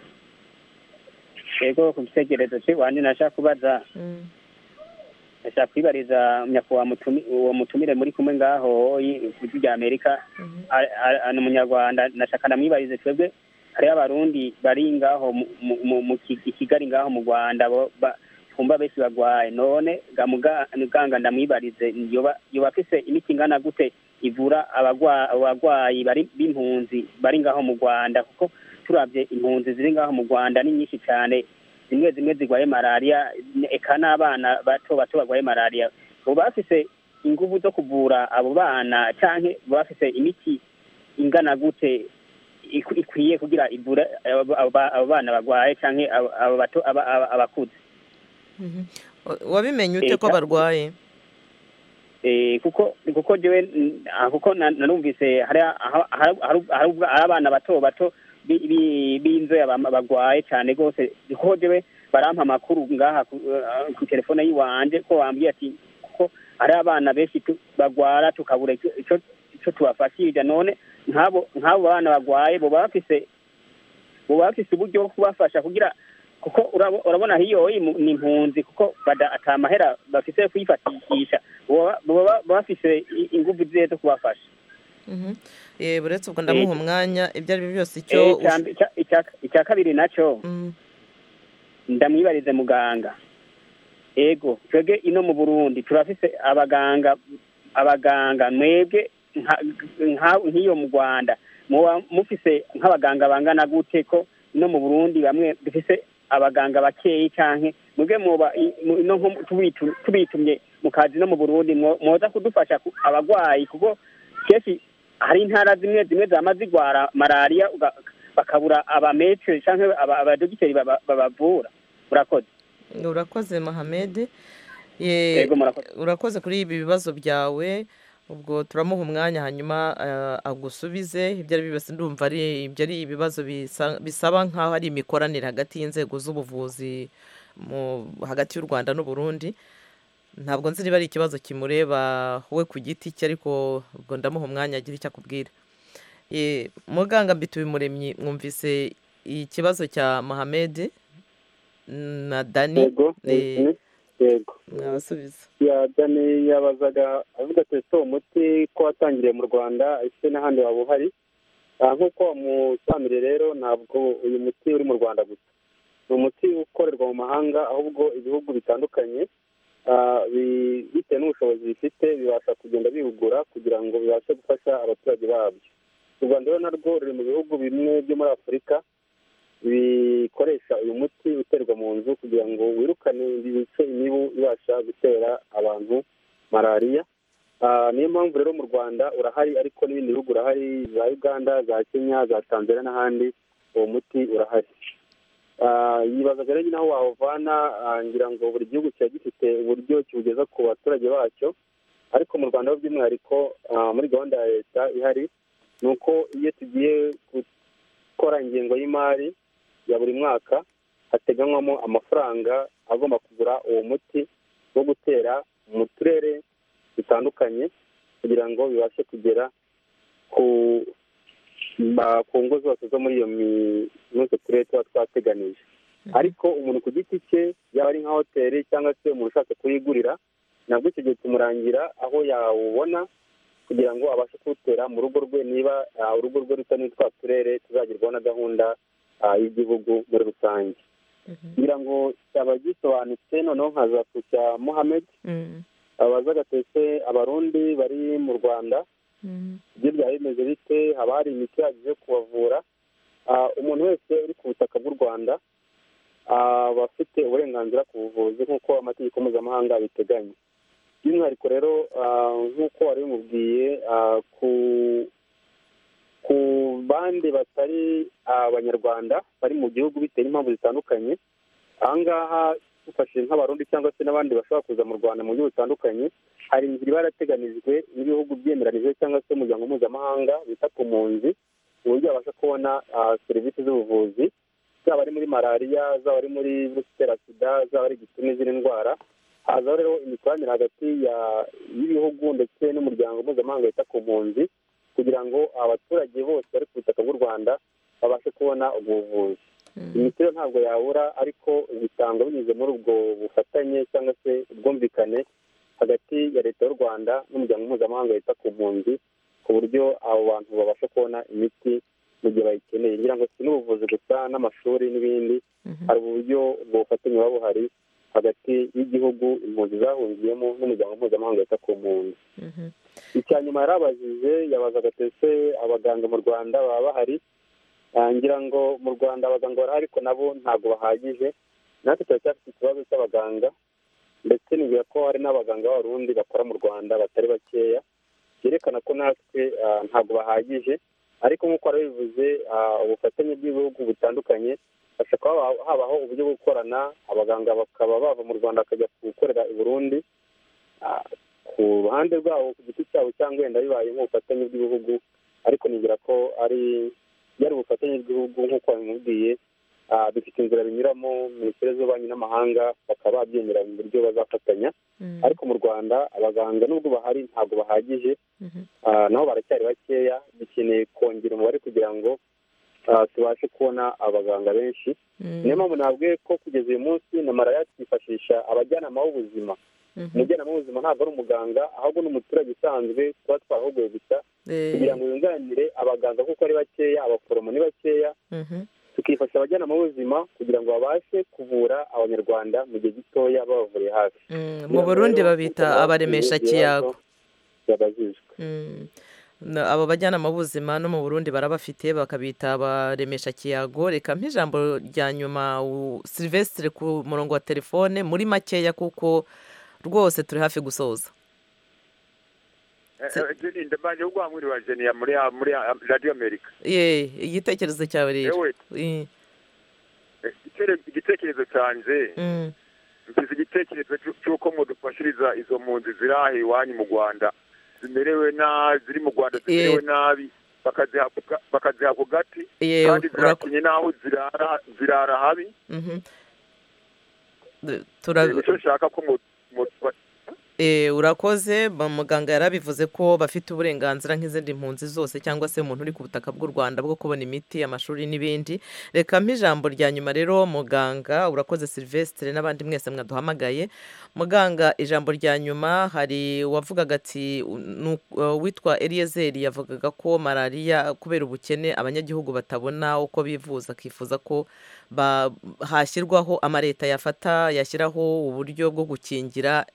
yego ku gitekerezo cy'iwanyu nashaka kubaza Mm. nashaka kwibariza nyakubahwa mutumi- uwo mutumire muri kumwe ngaho i- ku gihugu cy'amerika ni umunyarwanda nashaka ndamwibarize twebwe hariho abarundi bari ngaho mu- mu- mu- mu Ki- i kigali ngaho mu rwanda bo- ba- twumva benshi bagwaye none ga muga- muganga ndamwibarize yoba yoba afise imiti ingana gute ivura abagwa- abagwayi bari b'impunzi bari ngaho mu rwanda kuko turabye impunzi ziri ngaho mu rwanda ni nyinshi cyane zimwe zimwe zigwaye malariya eka n'abana bato bato barwaye malariya uba bafise inguvu zo kuvura abo bana canke baba bafise imiti ingana gute iku- ikwiye kugira ivure abo- abo- abo bana bagwaye canke abo- abo bato aba- aba- abakuze Mhm. Wa- wabimenye ute ko Leta. barwaye Eh, kuko kuko jewe n- ah, kuko na- narumvise hari aha- aha- hari- hari ubwa- hari abana bato bato bi- bi- b'inzoya bama- bagwaye cane rwose kuko jewe barampa amakuru ngaha ku- eh, ku telefone yiwanje ko bambwiye ati kuko hari abana benshi tu- bagwara tukabura ico- ico ico tubafashije none nk'abo nk'abo bana bagwaye boba bafise boba bafise uburyo bwo kubafasha kugira kuko urabo- urabona hiyo hii mu- ni impunzi kuko bada ata mahera bafise yo kuyifatishisha baba baba bafise i- inguvu zihe zo kubafasha Mhm. Eh, buretse ubwo ndamuha Eh. umwanya ibyo ari byo byose icyo Eh, ush- icya- icya- icya- icya kabiri naco ndamwibarize muganga ego twebwe ino mu burundi turafise abaganga abaganga mwebwe nka- nka- nk'iyo mu rwanda muba mufise nk'abaganga bangana gute ko no mu burundi bamwe dufise abaganga bakeyi canke mwebwe muba i- mu- ino nko tubitu- tubitumye mu kazi no mu burundi mwo- mwoza kudufasha ku- abagwayi kuko kenshi hari intara zimwe zimwe zama zigwara malariya uga- bakabura abametre canke aba- abadogiteri baba- babavura murakoze urakoze mahamede Yego, murakoze. urakoze kuri ibi bibazo byawe ubwo turamuha umwanya hanyuma eh, agusubize ibyo ari byo byose ndumva ari ibyo ari ibibazo bisa- bisaba nk'aho ari imikoranire hagati y'inzego z'ubuvuzi mu hagati y'u rwanda n'uburundi ntabwo nzi niba ari ikibazo kimureba we ku giti cye ariko ubwo ndamuha umwanya agira icyo akubwira Eh, muganga mbitubimuremyi mwumvise ikibazo cya mahamede na dani Yego, Eh, mhm, yego mwabasubiza ya dani yabazaga avuga ati ese uwo muti ko watangiriye mu rwanda ese n'ahandi waba uhari Ah, nk'uko wamusamire rero ntabwo uyu muti uri mu rwanda gusa ni umuti ukorerwa mu mahanga ahubwo ibihugu bitandukanye ah, bi- bitewe n'ubushobozi bifite bibasha kugenda biwugura kugira ngo bibashe gufasha abaturage babyo u rwanda rero narwo ruri mu bihugu bimwe byo muri afurika bikoresha uyu muti uterwa mu nzu kugira ngo wirukane ibice imibu ibasha gutera abantu malariya Ah, niyo mpamvu rero mu rwanda urahari ariko n'ibindi bihugu urahari za uganda za kenya za tanzania n'ahandi uwo muti urahari Ah, yibazaga rero nyine aho wawuvana ah, ngira ngo buri gihugu kiba gifite uburyo kiwugeza ku baturage bacyo ariko mu rwanda ho by'umwihariko ah, muri gahunda ya leta ihari ni uko iyo tugiye gukora ingengo y'imari ya buri mwaka hateganywamo amafaranga agomba kugura uwo muti wo gutera mu turere bitandukanye kugira ngo bibashe kugera ku ba- ku ngo zose zo muri iyo mi- muri utwo turere tuba twateganije ariko umuntu ku giti cye yaba ari nka hoteli cyangwa se umuntu ushaka kuyigurira nabwo icyo gihe tumurangira aho yawubona kugira ngo abashe kuwutera mu rugo rwe niba ah, urugo rwe rusa n'utwa turere tuzagerwaho na gahunda ah, y'igihugu muri rusange kugira ngo abagisobanutse noneho nkaza kucya muhamed abaza gatetse abarundi bari mu rwanda ibyo byaba bimeze bite haba hari imiti ihagije yo kubavura Ah, umuntu wese uri ku butaka bw'u rwanda ah, aba afite uburenganzira ku buvuzi nk'uko amategeko mpuzamahanga abiteganya by'umwihariko rero ah, nk'uko wari bimubwiye ah, ku ku bandi batari abanyarwanda bari mu gihugu bitewe n'impamvu zitandukanye ahangaha dufashije nk'abarundi cyangwa se n'abandi bashobora kuza mu rwanda mu buryo butandukanye hari inzira iba yarateganijwe n'ibihugu byemeranije cyangwa se umuryango mpuzamahanga wita ku mpunzi uburyo babasha kubona ah, serivisi z'ubuvuzi zaba ari muri malariya zaba ari muri virusi itera sida zaba ari igituntu n'izindi ndwara haza rero imikoranire hagati ya- y'ibihugu ndetse n'umuryango mpuzamahanga wita ku mpunzi kugira ngo abaturage bose bari ku butaka bw'u rwanda babashe kubona ubwo buvuzi imiti yo ntabwo yabura ariko bitangwa binyuze muri ubwo bufatanye cyangwa se ubwumvikane hagati ya leta y'u rwanda n'umuryango mpuzamahanga wita ku mpunzi ku buryo abo bantu babasha kubona imiti mu gihe bayikeneye ngira ngo si n'ubuvuzi gusa n'amashuri n'ibindi hari uburyo ubwo bufatanye buba buhari hagati y'igihugu impunzi zahungiyemo n'umuryango mpuzamahanga wita ku mpunzi icya nyuma yarabajije yabazaga ese abaganga mu rwanda baba bahari Ah, ngira ngo mu rwanda abaganga barahari ariko nabo ntabwo bahagije natwe turacyafite ikibazo cy'abaganga ndetse nibwira ko hari n'abaganga b'abarundi bakora mu rwanda batari bakeya byerekana ko natwe ah, ntabwo bahagije ariko nk'uko warabivuze ah, ubufatanye bw'ibihugu butandukanye hashobora kuba haba- habaho uburyo bwo gukorana abaganga bakaba bava mu rwanda bakajya gukorera i burundi Ah, ku ruhande rwabo ku giti cyabo cyangwa wenda bibaye nk'ubufatanye bw'ibihugu ariko nibwira ko ari yari ubufatanye bw'ibihugu nk'uko babimubwiye ah, bifite inzira binyuramo minisiteri z'ububanyi n'amahanga bakaba babyemera mu buryo bazafatanya ariko mu rwanda abaganga nubwo bahari ntabwo bahagije Ah, nabo baracyari bakeya dukeneye kongera umubare kugira ngo ah, tubashe kubona abaganga benshi niyo mpamvu nabwiye ko kugeza uyu munsi na malariya twifashisha abajyanama b'ubuzima umujyanama w'ubuzima ntabwo ari umuganga ahubwo ni umuturage usanzwe tuba twarahuguye gusa Eh. kugira ngo yunganire abaganga kuko ari bakeya abaforomo ni bakeya tukifasha abajyanama b'ubuzima kugira ngo babashe kuvura abanyarwanda mu gihe gitoya babavuriye hafi mu burundi babita abaremesha kiyago yabajijwe Mm. Na- abo bajyanama b'ubuzima no mu burundi barabafite bakabita abaremesha kiyago reka ijambo rya nyuma u- silvestre ku murongo wa telefone muri makeya kuko rwose turi hafi gusoza jenindo manje ugwamwiri wa jeniya muri muri radio america ye igitekerezo cyawe rero Ewe. Eh, Eh, itere- igitekerezo canje mm, mfise igitekerezo c'u- c'uko mudufashiriza izo mpunzi ziri aha iwanyu mu rwanda zimerewe nabi ziri mu rwanda zimerewe nabi bakaziha ku ga- bakaziha ku gati Yewe, kandi urak- zirakinye n'aho zirara zirara habi mhm. D- tura- Eh, nico nshaka ko mu- mu- Eh, urakoze ba- muganga yarabivuze ko bafite uburenganzira nk'izindi mpunzi zose cyangwa se umuntu uri ku butaka bw'u rwanda bwo kubona imiti amashuri n'ibindi reka ijambo rya nyuma rero muganga urakoze silvestre n'abandi mwese mwaduhamagaye muganga ijambo rya nyuma hari uwavugaga ati u- nu- uh, witwa eliyezeri yavugaga ko malariya kubera ubukene abanyagihugu batabona uko bivuza akifuza ko ba- hashyirwaho amaleta yafata yashyiraho uburyo bwo gukingira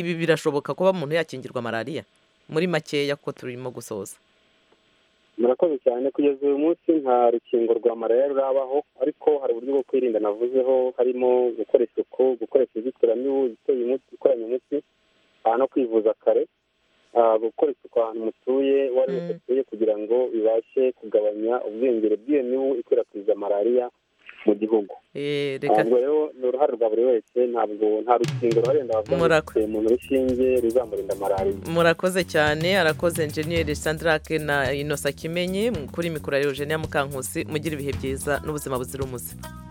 ibi birashoboka kuba umuntu yakingirwa malariya muri makeya kuko turimo gusoza murakoze cyane kugeza uyu munsi nta rukingo rwa malariya rurabaho ariko hari uburyo bwo kwirinda navuzeho harimo gukora isuku gukoresha inzitiramibu iteye umuti ikoranye umuti aha no kwivuza kare ah, gukora isuku ahantu mutuye uwo ari wese atuye kugira ngo bibashe kugabanya ubwiyongere bw'iyo mibu ikwirakwiza malariya mu gihugu Eh, reka ntabwo rero ni uruhare rwa buri wese ntabwo nta rukingo ruhari ndavuga ngo Murako- rufite umuntu rushinge ruzamurinda malariya murakoze cyane arakoze enjeniyeri sandarake na inosa kimenyi kuri mikoro ya eugenia mukankusi mugire ibihe byiza n'ubuzima buzira umuze